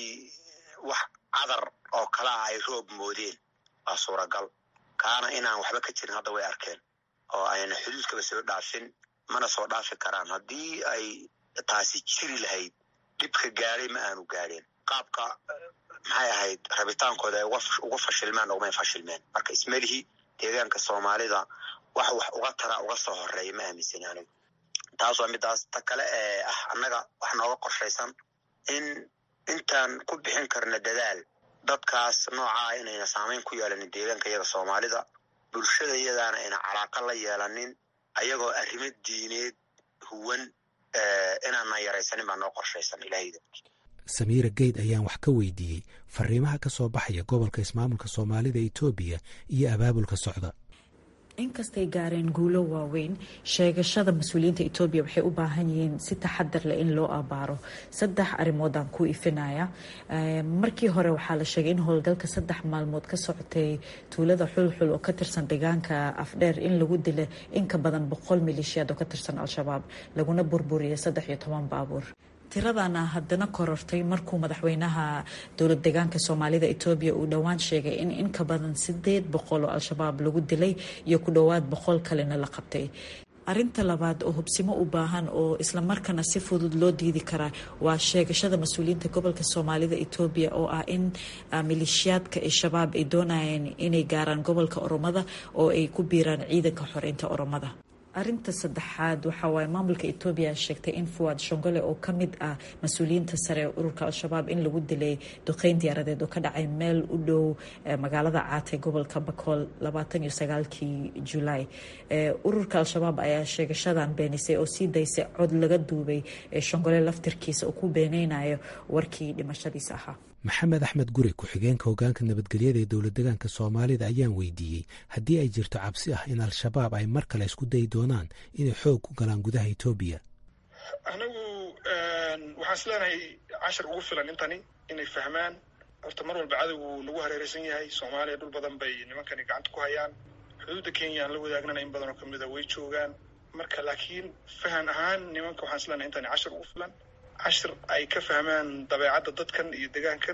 wax cadar oo kale ah ay roob moodeen waa suuragal kaana inaan waxba ka jirin hadda way arkeen oo ayna xuduudkaba soo dhaafin mana soo dhaafi karaan haddii ay taasi jiri lahayd dhibka gaadhay ma aanu gaadheen qaabka maxay ahayd rabitaankooda ay uga fashilmeen ugumay fashilmeen marka ismelihii deegaanka soomaalida wax wax uga tara uga soo horeeya ma aaminsani anigu taas waa midaas ta kale ee ah annaga wax nooga qorshaysan in intaan ku bixin karna dadaal dadkaas noocaa inayna saamayn ku yeelanin deegaanka iyaga soomaalida bulshada iyadaana ayna calaaqa la yeelanin ayagoo arrimo diineed huwan inaanaan yaraysanin baa noo qorshaysan ilahayda samiira geyd ayaan wax ka weydiiyey fariimaha ka soo baxaya gobolka ismaamulka soomaalida etoobiya iyo abaabulka socda inkastay gaareen guulo waaweyn sheegashada mas-uuliyiinta etoobiya waxay u baahan yihiin si taxadar leh in loo abaaro saddex arrimoodaan ku ifinaya markii hore waxaa la sheegay in howlgalka saddex maalmood ka socotay tuulada xulxul oo ka tirsan deegaanka afdheer in lagu dila in ka badan boqol maleeshiyaad oo ka tirsan al-shabaab laguna burburiyay saddex iyo toban baabuur tiradana haddana korortay markuu madaxweynaha dowlad deegaanka soomaalida etoobiya uu dhowaan sheegay in in ka badan sideed boqol oo al-shabaab lagu dilay iyo ku dhowaad boqol kalena la qabtay arinta labaad oo hubsimo u baahan oo islamarkaana si fudud loo diidi karaa waa sheegashada mas-uuliyiinta gobolka soomaalida etoobiya oo ah in maleeshiyaadka al-shabaab ay doonayeen inay gaaraan gobolka oromada oo ay ku biiraan ciidanka xoreynta oromada arinta saddexaad waxa waaye maamulka etoobiya sheegtay in fuwaad shongole oo ka mid ah mas-uuliyiinta sare ee ururka al-shabaab in lagu dilay duqeyn diyaaradeed oo ka dhacay meel u dhow magaalada caatay gobolka bakool labaatan iyo sagaalkii julaay ururka al-shabaab ayaa sheegashadan beenisay oo sii daysay cod laga duubay shongole laftirkiisa oo ku beeneynayo warkii dhimashadiisa ahaa maxamed axmed gure ku-xigeenka hogaanka nabadgelyada ee dowlad degaanka soomaalida ayaan weydiiyey haddii ay jirto cabsi ah in al-shabaab ay mar kale isku dayi doonaan inay xoog ku galaan gudaha etoobiya anagu waxaan is leenahay cashar ugu filan intani inay fahmaan horta mar walba cadowgu nagu hareereysan yahay soomaaliya dhul badan bay nimankani gacanta ku hayaan xuduudda kenya aan la wadaagnana in badan oo kamida way joogaan marka laakiin fahan ahaan nimanka waxaan is leenahay intani cashar ugu filan cashir ay ka fahmaan dabeecadda dadkan iyo degaankan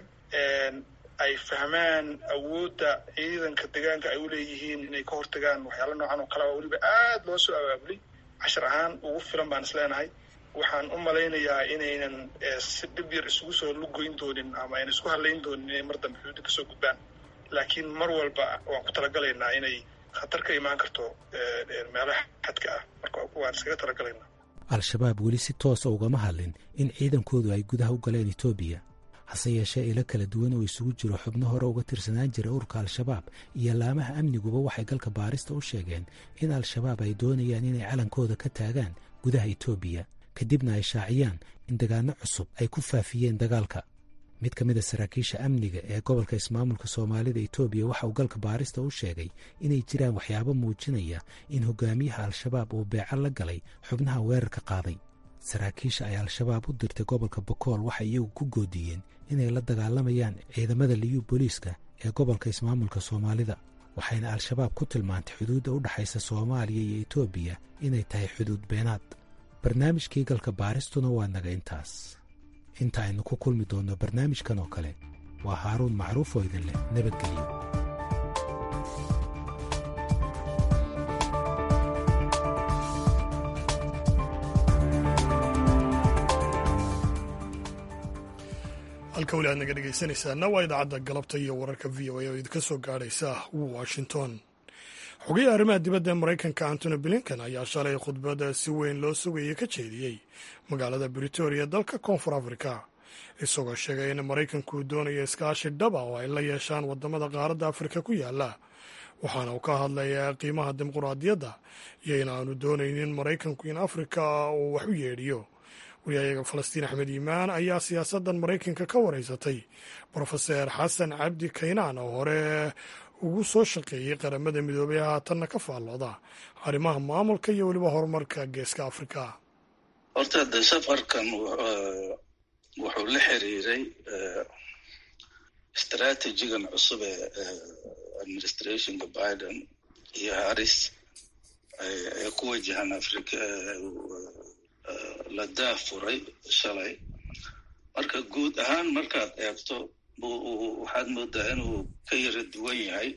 ay fahmaan awoodda ciidanka degaanka ay u leeyihiin inay ka hortagaan waxyaala noocan oo kalea weliba aad loo soo abaabulay cashir ahaan ugu filan baan is leenahay waxaan u malaynayaa inaynan si dhib yar isugu soo lugoyn doonin ama aynan isku hadlayn doonin inay mar dambe xuduudda kasoo gudbaan laakiin mar walba waan ku talagalaynaa inay khatar ka imaan karto meelaha xadka ah marka waan iskaga talagalaynaa al-shabaab weli si toosa ugama hadlin in ciidankoodu ay gudaha u galeen etoobiya hase yeeshee ilo kala duwan oo isugu jiro xubno hore uga tirsanaan jira ururka al-shabaab iyo laamaha amniguba waxay galka baarista u sheegeen in al-shabaab ay doonayaan inay calankooda ka taagaan gudaha etoobiya kadibna ay shaaciyaan in dagaano cusub ay ku faafiyeen dagaalka mid ka mid a saraakiisha amniga ee gobolka ismaamulka soomaalida etoobiya waxa uu galka baarista u sheegay inay jiraan waxyaabo muujinaya in hogaamiyaha al-shabaab uu beeco la galay xubnaha weerarka qaaday saraakiisha ay al-shabaab u dirtay gobolka bokool waxay iyagu ku goodiyeen inay la dagaalamayaan ciidamada liyu booliiska ee gobolka ismaamulka soomaalida waxayna al-shabaab ku tilmaantay xuduudda u dhexaysa soomaaliya iyo etoobiya inay tahay xuduud beenaad barnaamijkii galka baaristuna waa naga intaas inta aynu ku kulmi doonno barnaamijkan oo kale waa haaruun macruuf oo idin leh nabadgelyo halka weli aad naga dhegaysanaysaana waa idaacadda galabta iyo wararka v o a oo idinka soo gaadhaysa washington xogayaha arrimaha dibadda ee maraykanka antony blinken ayaa shalay khudbadda si weyn loo sugayay ka jeediyey magaalada britoria dalka koonfur afrika isagoo sheegay in maraykanku doonayo iskaashi dhaba oo ay la yeeshaan waddamada qaaradda afrika ku yaala waxaana uu ka hadlayaa qiimaha dimuquraadiyadda iyo in aanu doonaynin maraykanku in afrika uu wax u yeedhiyo wariyayaga falastiin axmed yimaan ayaa siyaasaddan maraykanka ka wareysatay brofeser xasan cabdi kaynaan oo hore ugu soo shaqeeyey qaramada midoobay haatanna ka faallooda arrimaha maamulka iyo weliba horumarka geeska afrika horta de safarkan wuxuu la xiriiray istraatijigan cusub ee administrationka biden iyo harris ee ku wajahan afrika la daafuray shalay marka guud ahaan markaad eegto waxaad moodaa inuu ka yara duwan yahay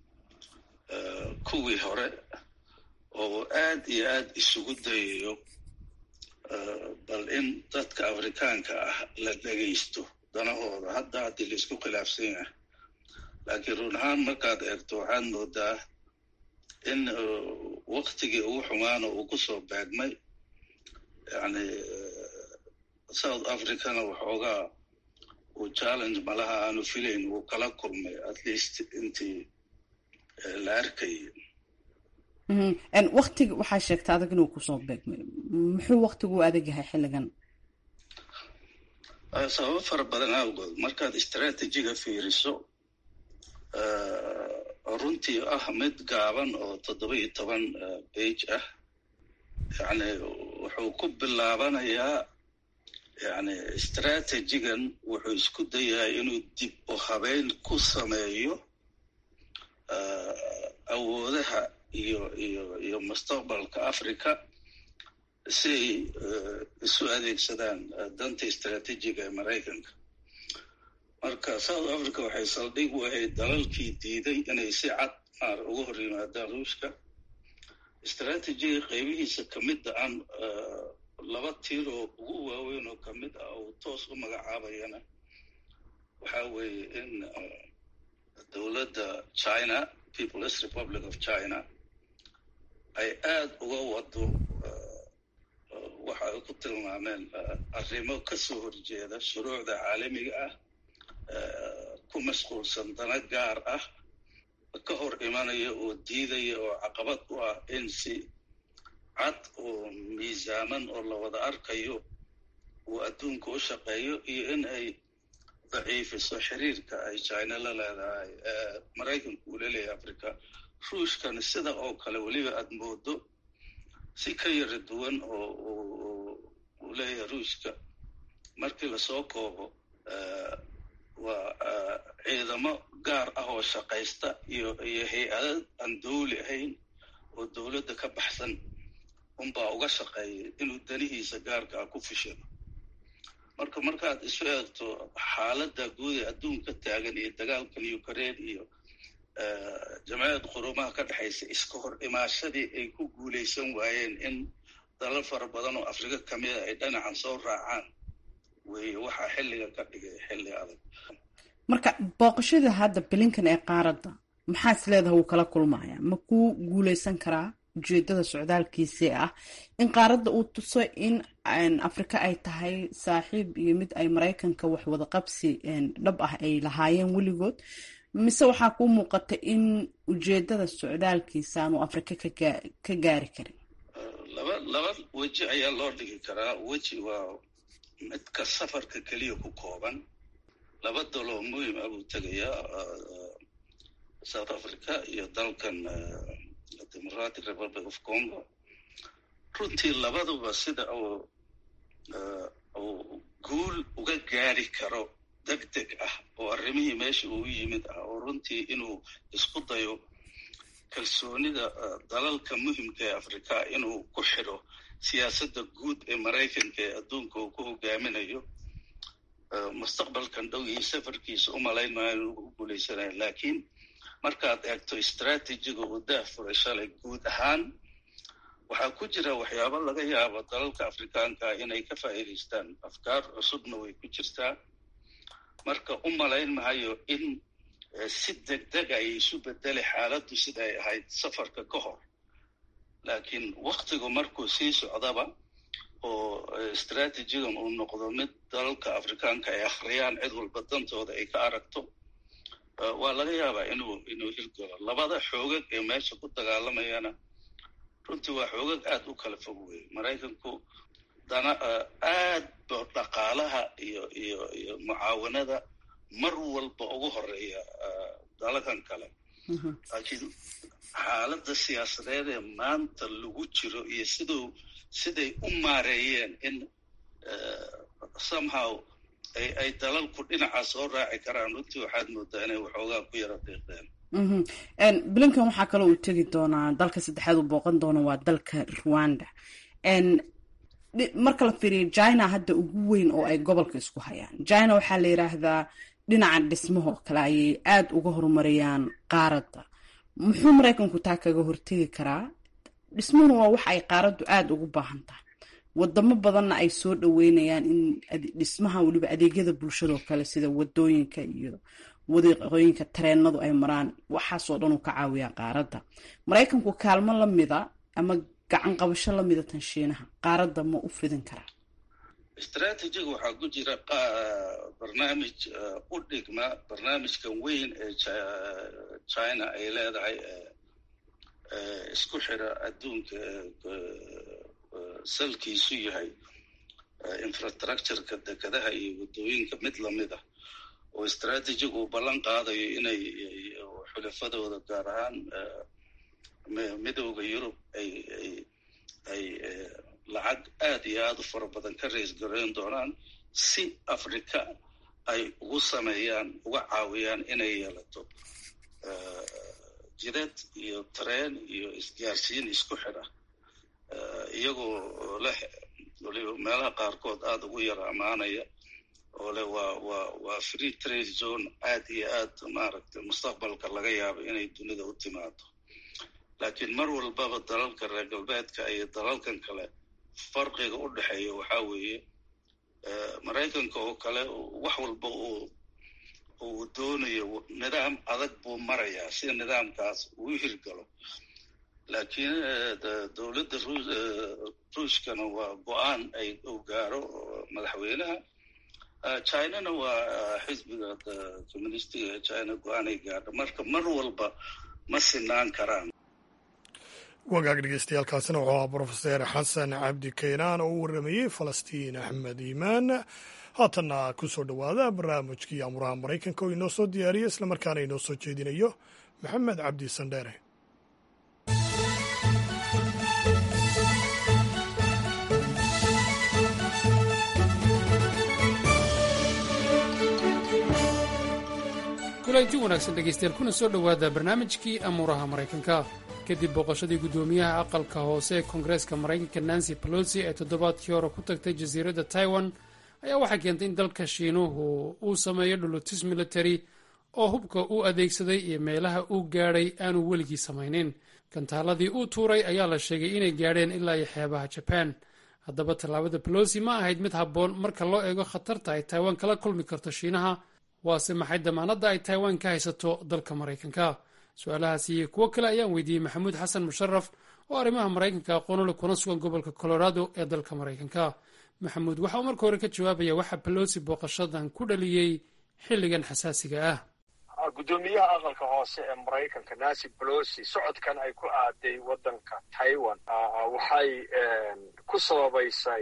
kuwii hore oo aad iyo aad isugu dayayo bal in dadka afrikaanka ah la dhegaysto danahooda hadda haddii laisku khilaafsan yahay laakiin run ahaan markaad eegto waxaad moodaa in waktigii ugu xumaana uu ku soo beegmay yani south africana waxoogaa uu challenge malaha aanu filayn uu kala kulmay at least intii la arkayay waktiga waxaa sheegta adag inuu kusoo beegmay muxuu waktigu u adag yahay xilligan sababo fara badan awgood markaad istraatijiga fiiriso runtii ah mid gaaban oo toddoba iyo toban bage ah yani wuxuu ku bilaabanayaa yani istraatijigan wuxuu isku dayahay inuu dib u habeyn ku sameeyo awoodaha iyo iyo iyo mustaqbalka africa si ay isu adeegsadaan danta istraatijiga ee maraykanka marka south africa waxay saldhig u ahayd dalalkii diiday inay si cad maar uga hor yimaadaan ruushka istraatijiga qaybihiisa ka midda aan laba tiiroo ugu waaweyn oo ka mid ah uu toos u magacaabayana waxa weeye in dowladda china peoples republic of china ay aada uga wado waxa ay ku tilmaameen arrimo ka soo horjeeda shuruucda caalamiga ah ku mashquulsan dana gaar ah ka hor imanaya oo diidaya oo caqabad u ah in si cad oo miisaaman oo la wada arkayo uu adduunka u shaqeeyo iyo in ay daciifiso xiriirka ay china la leedahay maraykanku uu leleeyahay africa ruushkana sida oo kale weliba aada moodo si ka yara duwan oo uu leeyahay ruushka markii lasoo koobo waa ciidamo gaar ah oo shaqaysta iyo iyo hay-adad aan dawli ahayn oo dowladda ka baxsan unbaa uga shaqeeyay inuu danihiisa gaarka ah ku fishado marka markaad isu eegto xaaladda guud ee adduunka taagan iyo dagaalkan ukraine iyo jamciyad qurumaha ka dhexaysa iska hor imaashadii ay ku guulaysan waayeen in dalal fara badan oo afrika ka mida ay dhinacan soo raacaan weeye waxaa xilliga ka dhigay xilli adag marka booqashada hadda bilinkan ee qaaradda maxaa is leedaha wuu kala kulmaya ma ku guuleysan karaa ujeedada socdaalkiisii ah in qaaradda uu tuso in afrika ay tahay saaxiib iyo mid ay maraykanka wax wada qabsi dhab ah ay lahaayeen weligood mise waxaa kuu muuqata in ujeedada socdaalkiisa aanu afrika ka gaari karin laba laba weji ayaa loo dhigi karaa weji waa midka safarka keliya ku kooban laba daloo muhim ah buu tegayaa south africa iyo dalkan democratic republic of congo runtii labaduba sida uu uu guul uga gaari karo deg deg ah oo arrimihii meesha uu yimid ah oo runtii inuu isku dayo kalsoonida dalalka muhimka ee afrika inuu ku xidho siyaasadda guud ee maraykanka ee adduunka uu ku hogaaminayo mustaqbalkan dhow iyo safarkiisa u malayn maayo inuu ku guulaysanayo laakiin markaad eegto istraatijiga uu daah furay shalay guud ahaan waxaa ku jira waxyaabo laga yaabo dalalka afrikaanka inay ka faa'iidaystaan afkaar cusubna way ku jirtaa marka u malayn mahayo in si deg deg ay isu bedeli xaaladdu sida ay ahayd safarka ka hor laakiin waktigu markuu sii socdaba oo istraatijigan uu noqdo mid dalalka afrikaanka ay akhriyaan cid walba dantooda ay ka aragto waa laga yaabaa inuu inuu hirgalo labada xoogag ee meesha ku dagaalamayana runtii waa xoogag aada u kala fog weeye maraykanku dana aad ba dhaqaalaha iyo iyo iyo mucaawanada mar walba ugu horeeya dalakan kale laakiin xaaladda siyaasadeed ee maanta lagu jiro iyo siduu siday u maareeyeen in somehow ay ay dalalku dhinaca soo raaci karaan runtii waxaad moodaa inay waxoogaa ku yara deeqdeen blinkan waxaa kaloo uu tegi doonaa dalka saddexaad uu booqan doono waa dalka rwanda marka la fiiriyo china hadda ugu weyn oo ay gobolka isku hayaan china waxaa la yidhaahdaa dhinaca dhismahoo kale ayay aada uga horumariyaan qaaradda muxuu maraykanku taa kaga hortegi karaa dhismuhuna waa wax ay qaaraddu aada ugu baahan tahay wadamo badanna ay soo dhaweynayaan in dhismaha weliba adeegyada bulshadoo kale sida wadooyinka iyo wadiiqooyinka tareenadu ay maraan waxaasoo dhan uu ka caawiyaa qaaradda maraykanku kaalmo lamida ama gacan qabasho lamida tan shiinaha qaaradda ma u fidin karaa istraatijiga waxaa ku jira barnaamij u dhigma barnaamijkan weyn ee china ay leedahay isku xira adduunka salkiisu yahay infrastructureka dekedaha iyo waddooyinka mid lamid ah oo istraatijiga uu ballan qaadayo inay xulafadooda gaar ahaan midooda yurub ay ay ay lacag aada iyo aada u fara badan ka rays gareyn doonaan si africa ay ugu sameeyaan uga caawiyaan inay yeelato jidad iyo tareen iyo isgaarsiin isku xidha iyagoo leh waliba meelaha qaarkood aada ugu yara ammaanaya oo leh waa waa waa free trade zone aad iyo aad maaragtay mustaqbalka laga yaabo inay dunida u timaado laakiin mar walbaba dalalka reer galbeedka iyo dalalkan kale farqiga u dhexeeya waxaa weeye maraykanka oo kale wax walba uu uu doonayo nidaam adag buu marayaa si nidaamkaas uu hirgalo laakiin dowladda ruushkana waa go-aan ay uu gaaro madaxweynaha chinana waa xisbiga communistiga ee china go-aan ay gaadho marka mar walba ma sinaan karaan wagaag dhegeystayaaalkaasina wuxuu ahaa brofeser xasan cabdi kaynaan oo u warramayey falastiin axmed iimaan haatanna ku soo dhowaada barnaamijkii amuraha maraykanka oo inoo soo diyaariya islamarkaana inoo soo jeedinayo maxamed cabdi sandheere kulanti wanaagsan dhegaystayaal kuna soo dhowaada barnaamijkii amuuraha maraykanka kadib booqashadii guddoomiyaha aqalka hoose ee koongareeska maraykanka nancy pelosi ee toddobaadkii hore ku tagtay jasiiradda taiwan ayaa waxaa keentay in dalka shiinuhu uu sameeyo dhulutis military oo hubka uu adeegsaday iyo meelaha uu gaadhay aanu weligii samaynin gantaaladii uu tuuray ayaa la sheegay inay gaadheen ilaa iyo xeebaha jabaan haddaba tallaabada pelosi ma ahayd mid habboon marka loo eego khatarta ay taiwan kala kulmi karto shiinaha waase maxay damaanadda ay taiwan ka haysato dalka maraykanka su-aalahaas iyo kuwo kale ayaan weydiiyey maxamuud xasan musharaf oo arrimaha maraykanka aqoonule kuna sugan gobolka colorado ee dalka maraykanka maxamuud waxa uu marka hore ka jawaabaya waxa pelosi booqashadan ku dhaliyey xilligan xasaasiga ah guddoomiyaha aqalka hoose ee maraykanka nancy pelosi socodkan ay ku aaday waddanka taiwan waxay ku sababaysay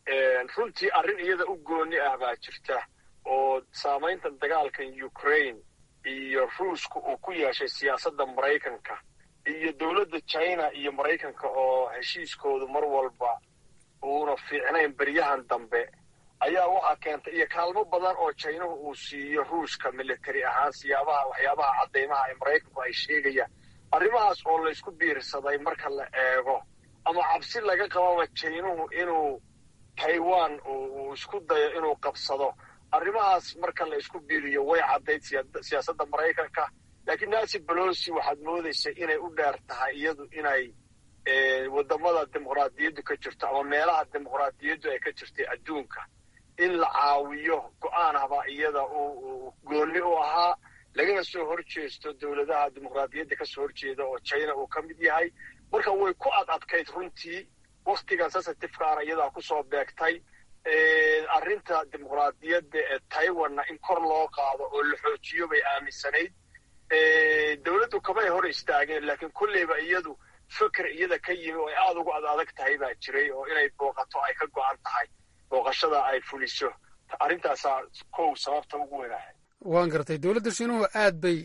runtii arrin iyada u gooni ah baa jirta oo saamaynta dagaalkan ukraine iyo ruushka uu ku yeeshay siyaasadda maraykanka iyo dowladda china iyo maraykanka oo heshiiskoodu mar walba uuna fiicnayn beryahan dambe ayaa waxaa keentay iyo kaalmo badan oo jinahu uu siiyo ruushka military ahaan siyaabaha waxyaabaha caddaymaha ee maraykanku ay sheegayaan arrimahaas oo laysku biirsaday marka la eego ama cabsi laga qababa jinuhu inuu taiwan uu isku dayo inuu qabsado arrimahaas marka la isku biiriyo way caddayd siyaasadda maraykanka laakiin nancy pelosi waxaad moodaysa inay u dheer tahay iyadu inay waddamada dimuqraadiyaddu ka jirto ama meelaha dimuqraadiyaddu ay ka jirtay adduunka in la caawiyo go-aan haba iyada uu goonni u ahaa lagana soo hor jeesto dowladaha dimuqraadiyadda kasoo horjeeda oo china uu ka mid yahay marka way ku ad adkayd runtii wakhtigan sensitifekaana iyadaa kusoo beegtay arrinta dimuqraadiyadda ee taiwanna in kor loo qaado oo la xoojiyo bay aaminsanayd dowladdu kamay hor istaageen laakiin kolleyba iyadu feker iyada ka yimi oo ay aada ugu ad adag tahay baa jiray oo inay booqato ay ka go-an tahay booqashada ay fuliso arrintaasaa kow sababta ugu weynahay waan gartay dowladda shiinuhu aad bay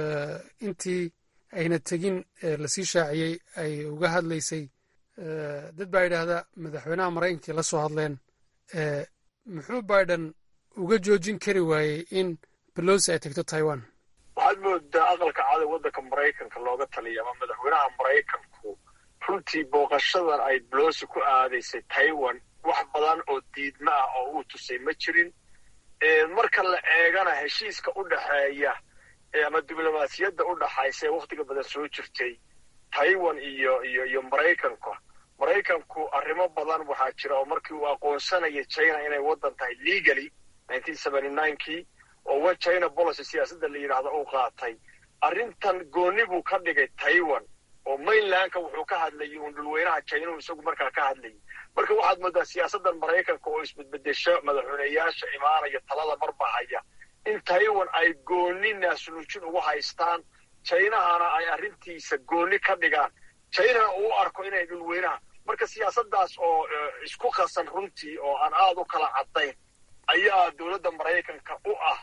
intii ayna tegin lasii shaaciyey ay uga hadlaysay dad baa yidhaahda madaxweynaha maraykankii la soo hadleen muxuu biden uga joojin kari waayey in belosi ay tagto taiwan waxaad moodaa aqalka caada waddanka maraykanka looga taliya ama madaxweynaha maraykanku runtii booqashadan ay belosi ku aadaysay taiwan wax badan oo diidma ah oo uu tusay ma jirin marka la eegana heshiiska u dhexeeya ama diblomaasiyadda u dhaxaysa ee wakhtiga badan soo jirtay taiwan iyo iyo iyo maraykanka maraykanku arrimo badan waxaa jira oo markii uu aqoonsanaya china inay waddan tahay legally kii oo one china policy siyaasadda la yidhaahdo uu qaatay arrintan goonni buu ka dhigay taiwan oo mainlandka wuxuu ka hadlayay uun dhulweynaha chinahu isagu markaa ka hadlayay marka waxaad moodaa siyaasaddan maraykanka oo isbedbedesho madaxweyneyaasha imaanaya talada marbahaya in taiwan ay goonni naasnuujin ugu haystaan jinahana ay arrintiisa goonni ka dhigaan jinana uu arko inay dhulweynaha marka siyaasaddaas oo isku qasan runtii oo aan aada u kala caddayn ayaa dowladda maraykanka u ah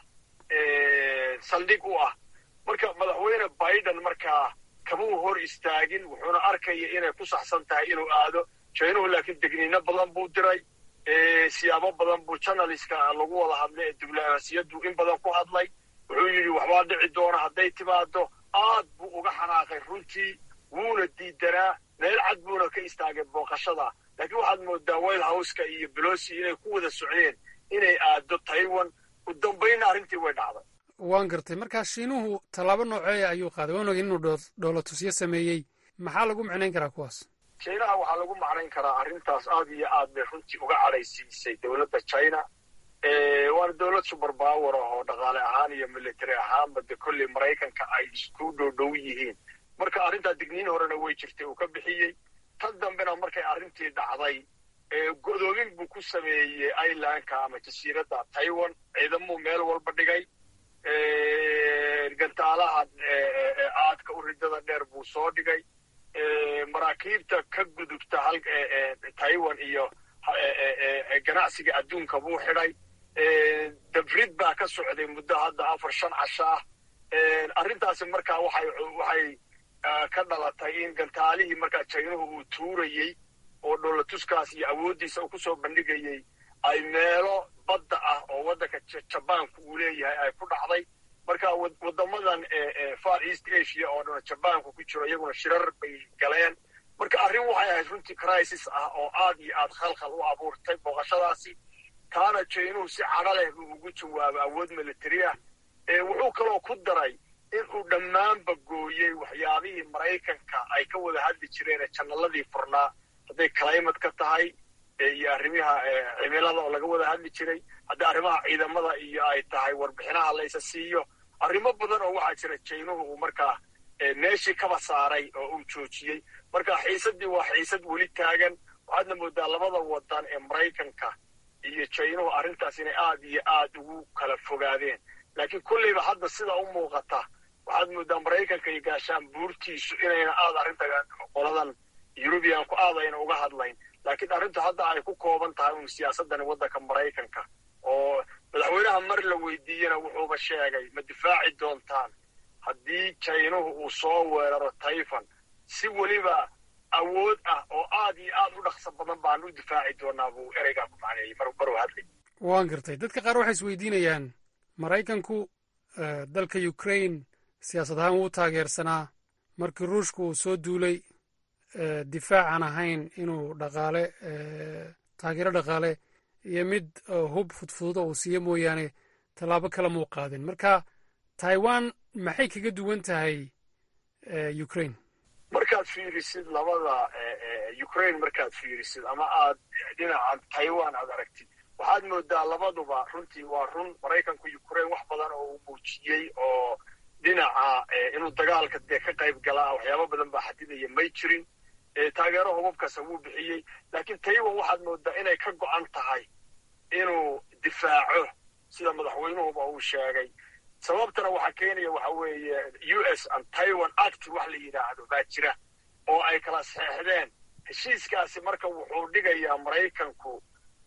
saldhig u ah marka madaxweyne biden markaa kamuu hor istaagin wuxuuna arkaya inay ku saxsan tahay inuu aado jinuhu laakiin degniino badan buu diray siyaabo badan buu janaliska lagu wada hadlay ee diblomaasiyaddu in badan ku hadlay wuxuu yidhi waxbaa dhici doona hadday timaado aad buu uga xanaaqay runtii wuuna diidanaa meel cad buuna ka istaagay booqashada laakiin waxaad moodaa white houseka iyo belosi inay ku wada socdeen inay aado taiwan u dambaynna arrintii way dhacday waan gartay markaa shiinuhu tallaabo nooceeya ayuu qaaday waan ogay inuu dhoolatusyo sameeyey maxaa lagu micnayn karaa kuwaas chinaha waxaa lagu macnayn karaa arrintaas aad iyo aad bay runtii uga cadhaysiisay dowladda china waana dowlad super power ah oo dhaqaale ahaan iyo military ahaanba de kolley maraykanka ay isku dhowdhow yihiin marka arrintaa digniin horena way jirtay uu ka bixiyey tan dambena markay arrintii dhacday godoomin buu ku sameeyey irelandka ama jasiiradda taiwan ciidamuu meel walba dhigay gantaalaha aadka u ridada dheer buu soo dhigay maraakiibta ka gudubta taiwan iyo ganacsiga adduunka buu xidhay dabrid baa ka socday muddo hadda afar shan casho ah arrintaasi markaa waxay waxay ka dhalatay in gantaalihii markaa jaynuhu uu tuurayey oo dhoolatuskaas iyo awooddiisa uu kusoo bandhigayey ay meelo badda ah oo waddanka jabaanku uu leeyahay ay ku dhacday marka waddamadan far east asia oo dhan jabaanku ku jiro iyaguna shirar bay galeen marka arrin waxay ahayd runtii crisis ah oo aad iyo aad khalkhal u abuurtay booqashadaasi taana jaynuhu si cadho leh buu ugu jawaabo awood military ah wuxuu kaloo ku daray inuu dhammaanba gooyey waxyaabihii maraykanka ay ka wada hadli jireen ee jannaladii furnaa hadday climate ka tahay iyo arrimaha cimilada oo laga wada hadli jiray hadday arrimaha ciidamada iyo ay tahay warbixinaha laysa siiyo arrimo badan oo waxaa jira jaynuhu uu markaa meeshii kaba saaray oo uu joojiyey marka xiisaddii waa xiisad weli taagan waxaadna moodaa labada wadan ee maraykanka iyo jaynuhu arrintaas inay aad iyo aad ugu kala fogaadeen laakiin kulleyba hadda sida u muuqata waxaad moodaa maraykanka iyo gaashaan buurtiisu inayna aad arrinta qoladan yurubiyanku aad ayna uga hadlayn laakiin arrintu hadda ay ku kooban tahay un siyaasadani waddanka maraykanka oo madaxweynaha mar la weydiiyena wuxuuba sheegay ma difaaci doontaan haddii jaynuhu uu soo weeraro tayfan si weliba awood ah oo aad iyo aad u dhaqso badan baan u difaaci doonaa buu ereygaa ku macneeyey maruu hadlay waan gartay dadka qaar waxay isweydiinayaan maraykanku dalka ukraine siyaasad ahaan wuu taageersanaa markii ruushku uu soo duulay difaacan ahayn inuu dhaqaale taageero dhaqaale iyo mid hub fudfududa uu siiyo mooyaane tallaabo kale muu qaadin marka taiwan maxay kaga duwan tahay ukraine markaad fiirisid labada ukraine markaad fiirisid ama aad dhinaca taiwan aad aragtid waxaad moodaa labaduba runtii waa run maraykanku ukraine wax badan oo uu muujiyey oo dhinaca inuu dagaalka dee ka qayb galaa waxyaaba badan baa xadidaya may jirin taageero hubabkasa wuu bixiyey laakiin taiwan waxaad moodaa inay ka go'an tahay inuu difaaco sida madaxweynuhuba uu sheegay sababtana waxaa keenaya waxa weeye u s and taiwan act wax la yidhaahdo baa jira oo ay kala saxeexdeen heshiiskaasi marka wuxuu dhigayaa maraykanku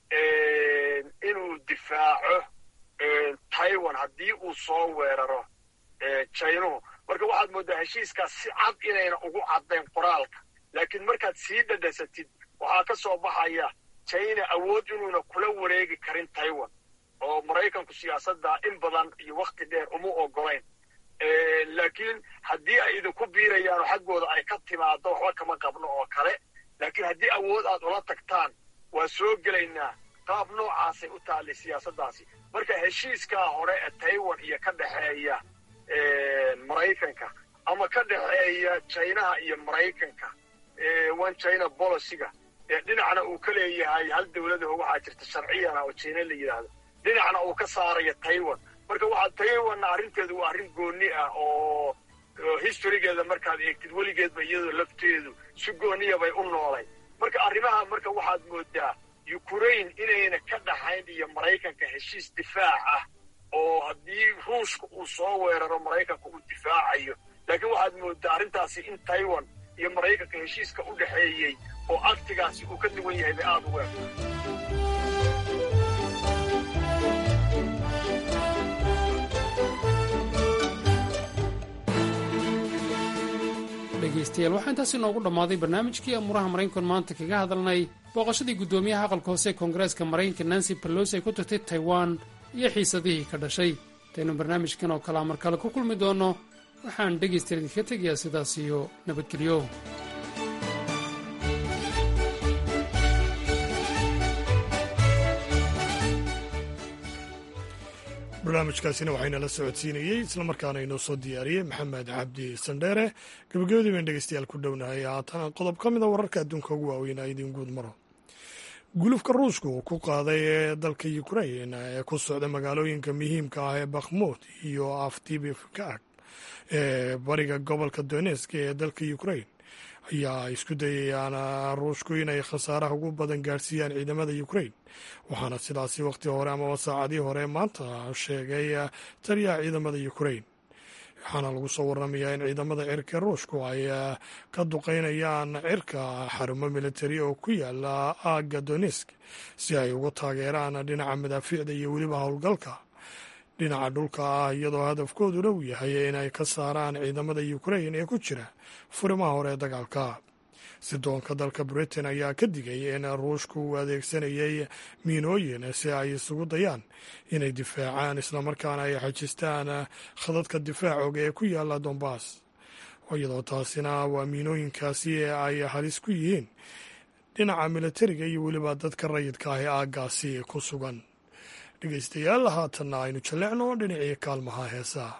inuu difaaco taiwan haddii uu soo weeraro jaynuhu marka waxaad moodaa heshiiskaas si cad inayna ugu caddayn qoraalka laakiin markaad sii dhadhasatid waxaa ka soo baxaya china awood inuuna kula wareegi karin taiwan oo maraykanku siyaasadda in badan iyo wakhti dheer uma ogolayn laakiin haddii ay idinku biirayaan oo xaggooda ay ka timaado waxba kama qabno oo kale laakiin haddii awood aad ula tagtaan waa soo gelaynaa qaab noocaasay u taallay siyaasaddaasi marka heshiiskaa hore ee taiwan iyo ka dhexeeya maraykanka ama ka dhexeeya jinaha iyo maraykanka one china boliciga dhinacna uu ka leeyahay hal dowladaho waxaa jirta sharciyana oo jina la yidhaahdo dhinacna uu ka saaraya taiwan marka waxaa taiwanna arrinteedu waa arrin goonni ah oo historygeeda markaad eegtid weligeedba iyadoo lafteedu si gooniya bay u noolay marka arrimaha marka waxaad moodaa ukraine inayna ka dhaxayn iyo maraykanka heshiis difaac ah oo haddii ruushka uu soo weeraro maraykanka uu difaacayo laakiin waxaad moodaa arrintaasi in taiwan iyo maraykanka heshiiska u dhexeeyey oo aktigaasi uu ka duwan yahay bay aada u weerto dhegaystayaal waxaa intaasi noogu dhammaaday barnaamijkii amuuraha maraykankan maanta kaga hadalnay booqashadii guddoomiyaha aqalka hoose ee koongareeska maraykanka nancy pelosi ay ku tagtay taiwan iyo xiisadihii ka dhashay intaynu barnaamijkan oo kalea mar kale ku kulmi doonno waxaan dhegaystayaal idinka tegayaa sidaas iyo nabadgelyo barnaamijkaasina waxaynala socodsiinayey islamarkaana inoo soo diyaariyey maxamed cabdi sandheere gabagabadii bayn dhegeystayaal ku dhownahay haatan qodob ka mida wararka adduunka ugu waaweyn a idiin guud maro gulufka ruushka uu ku qaaday ee dalka ukrain ee ku socda magaalooyinka muhiimka ah ee bakhmut iyo afdibifkaag ee bariga gobolka donesk ee dalka ukrain ayaa isku dayayaan ruushku inay khasaaraha ugu badan gaadhsiiyaan ciidamada ukrain waxaana sidaasi wakhti hore amaba saacadii hore maanta sheegay taliyaha ciidamada ukrain waxaana lagu soo waramayaa in ciidamada cirka ruushku ay ka duqeynayaan cirka xarumo militari oo ku yaala aagga donesk si ay ugu taageeraan dhinaca madaafiicda iyo weliba howlgalka dhinaca dhulka ah iyadoo hadafkooduna uu yahay inay ka saaraan ciidamada ukrain ee ku jira furimaha hore ee dagaalka sidoonka dalka britain ayaa ka digay in ruushku uu adeegsanayay miinooyin si ay isugu dayaan inay difaacaan islamarkaana ay xajistaan khadadka difaacoga ee ku yaala dombas iyadoo taasina waa miinooyinkaasi ee ay halis ku yihiin dhinaca militariga iyo weliba dadka rayidka ah ee aaggaasi ku sugan dhegeystayaal haatanna aynu jallecno dhinacii kaalmaha heesaha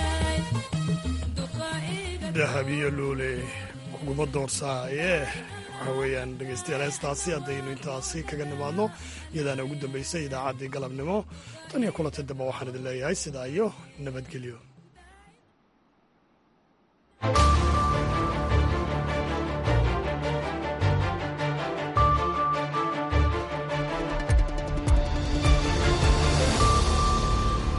dahabiyo luule kuguma doorsaaye waxa weeyaan dhegeystayaal heestaasi haddaynu intaasi kaga nimaadno iyadaana ugu dambeysay idaacaddii galabnimo tan iyo kulanta dambe waxaan idin leeyahay sidaa iyo nabadgelyo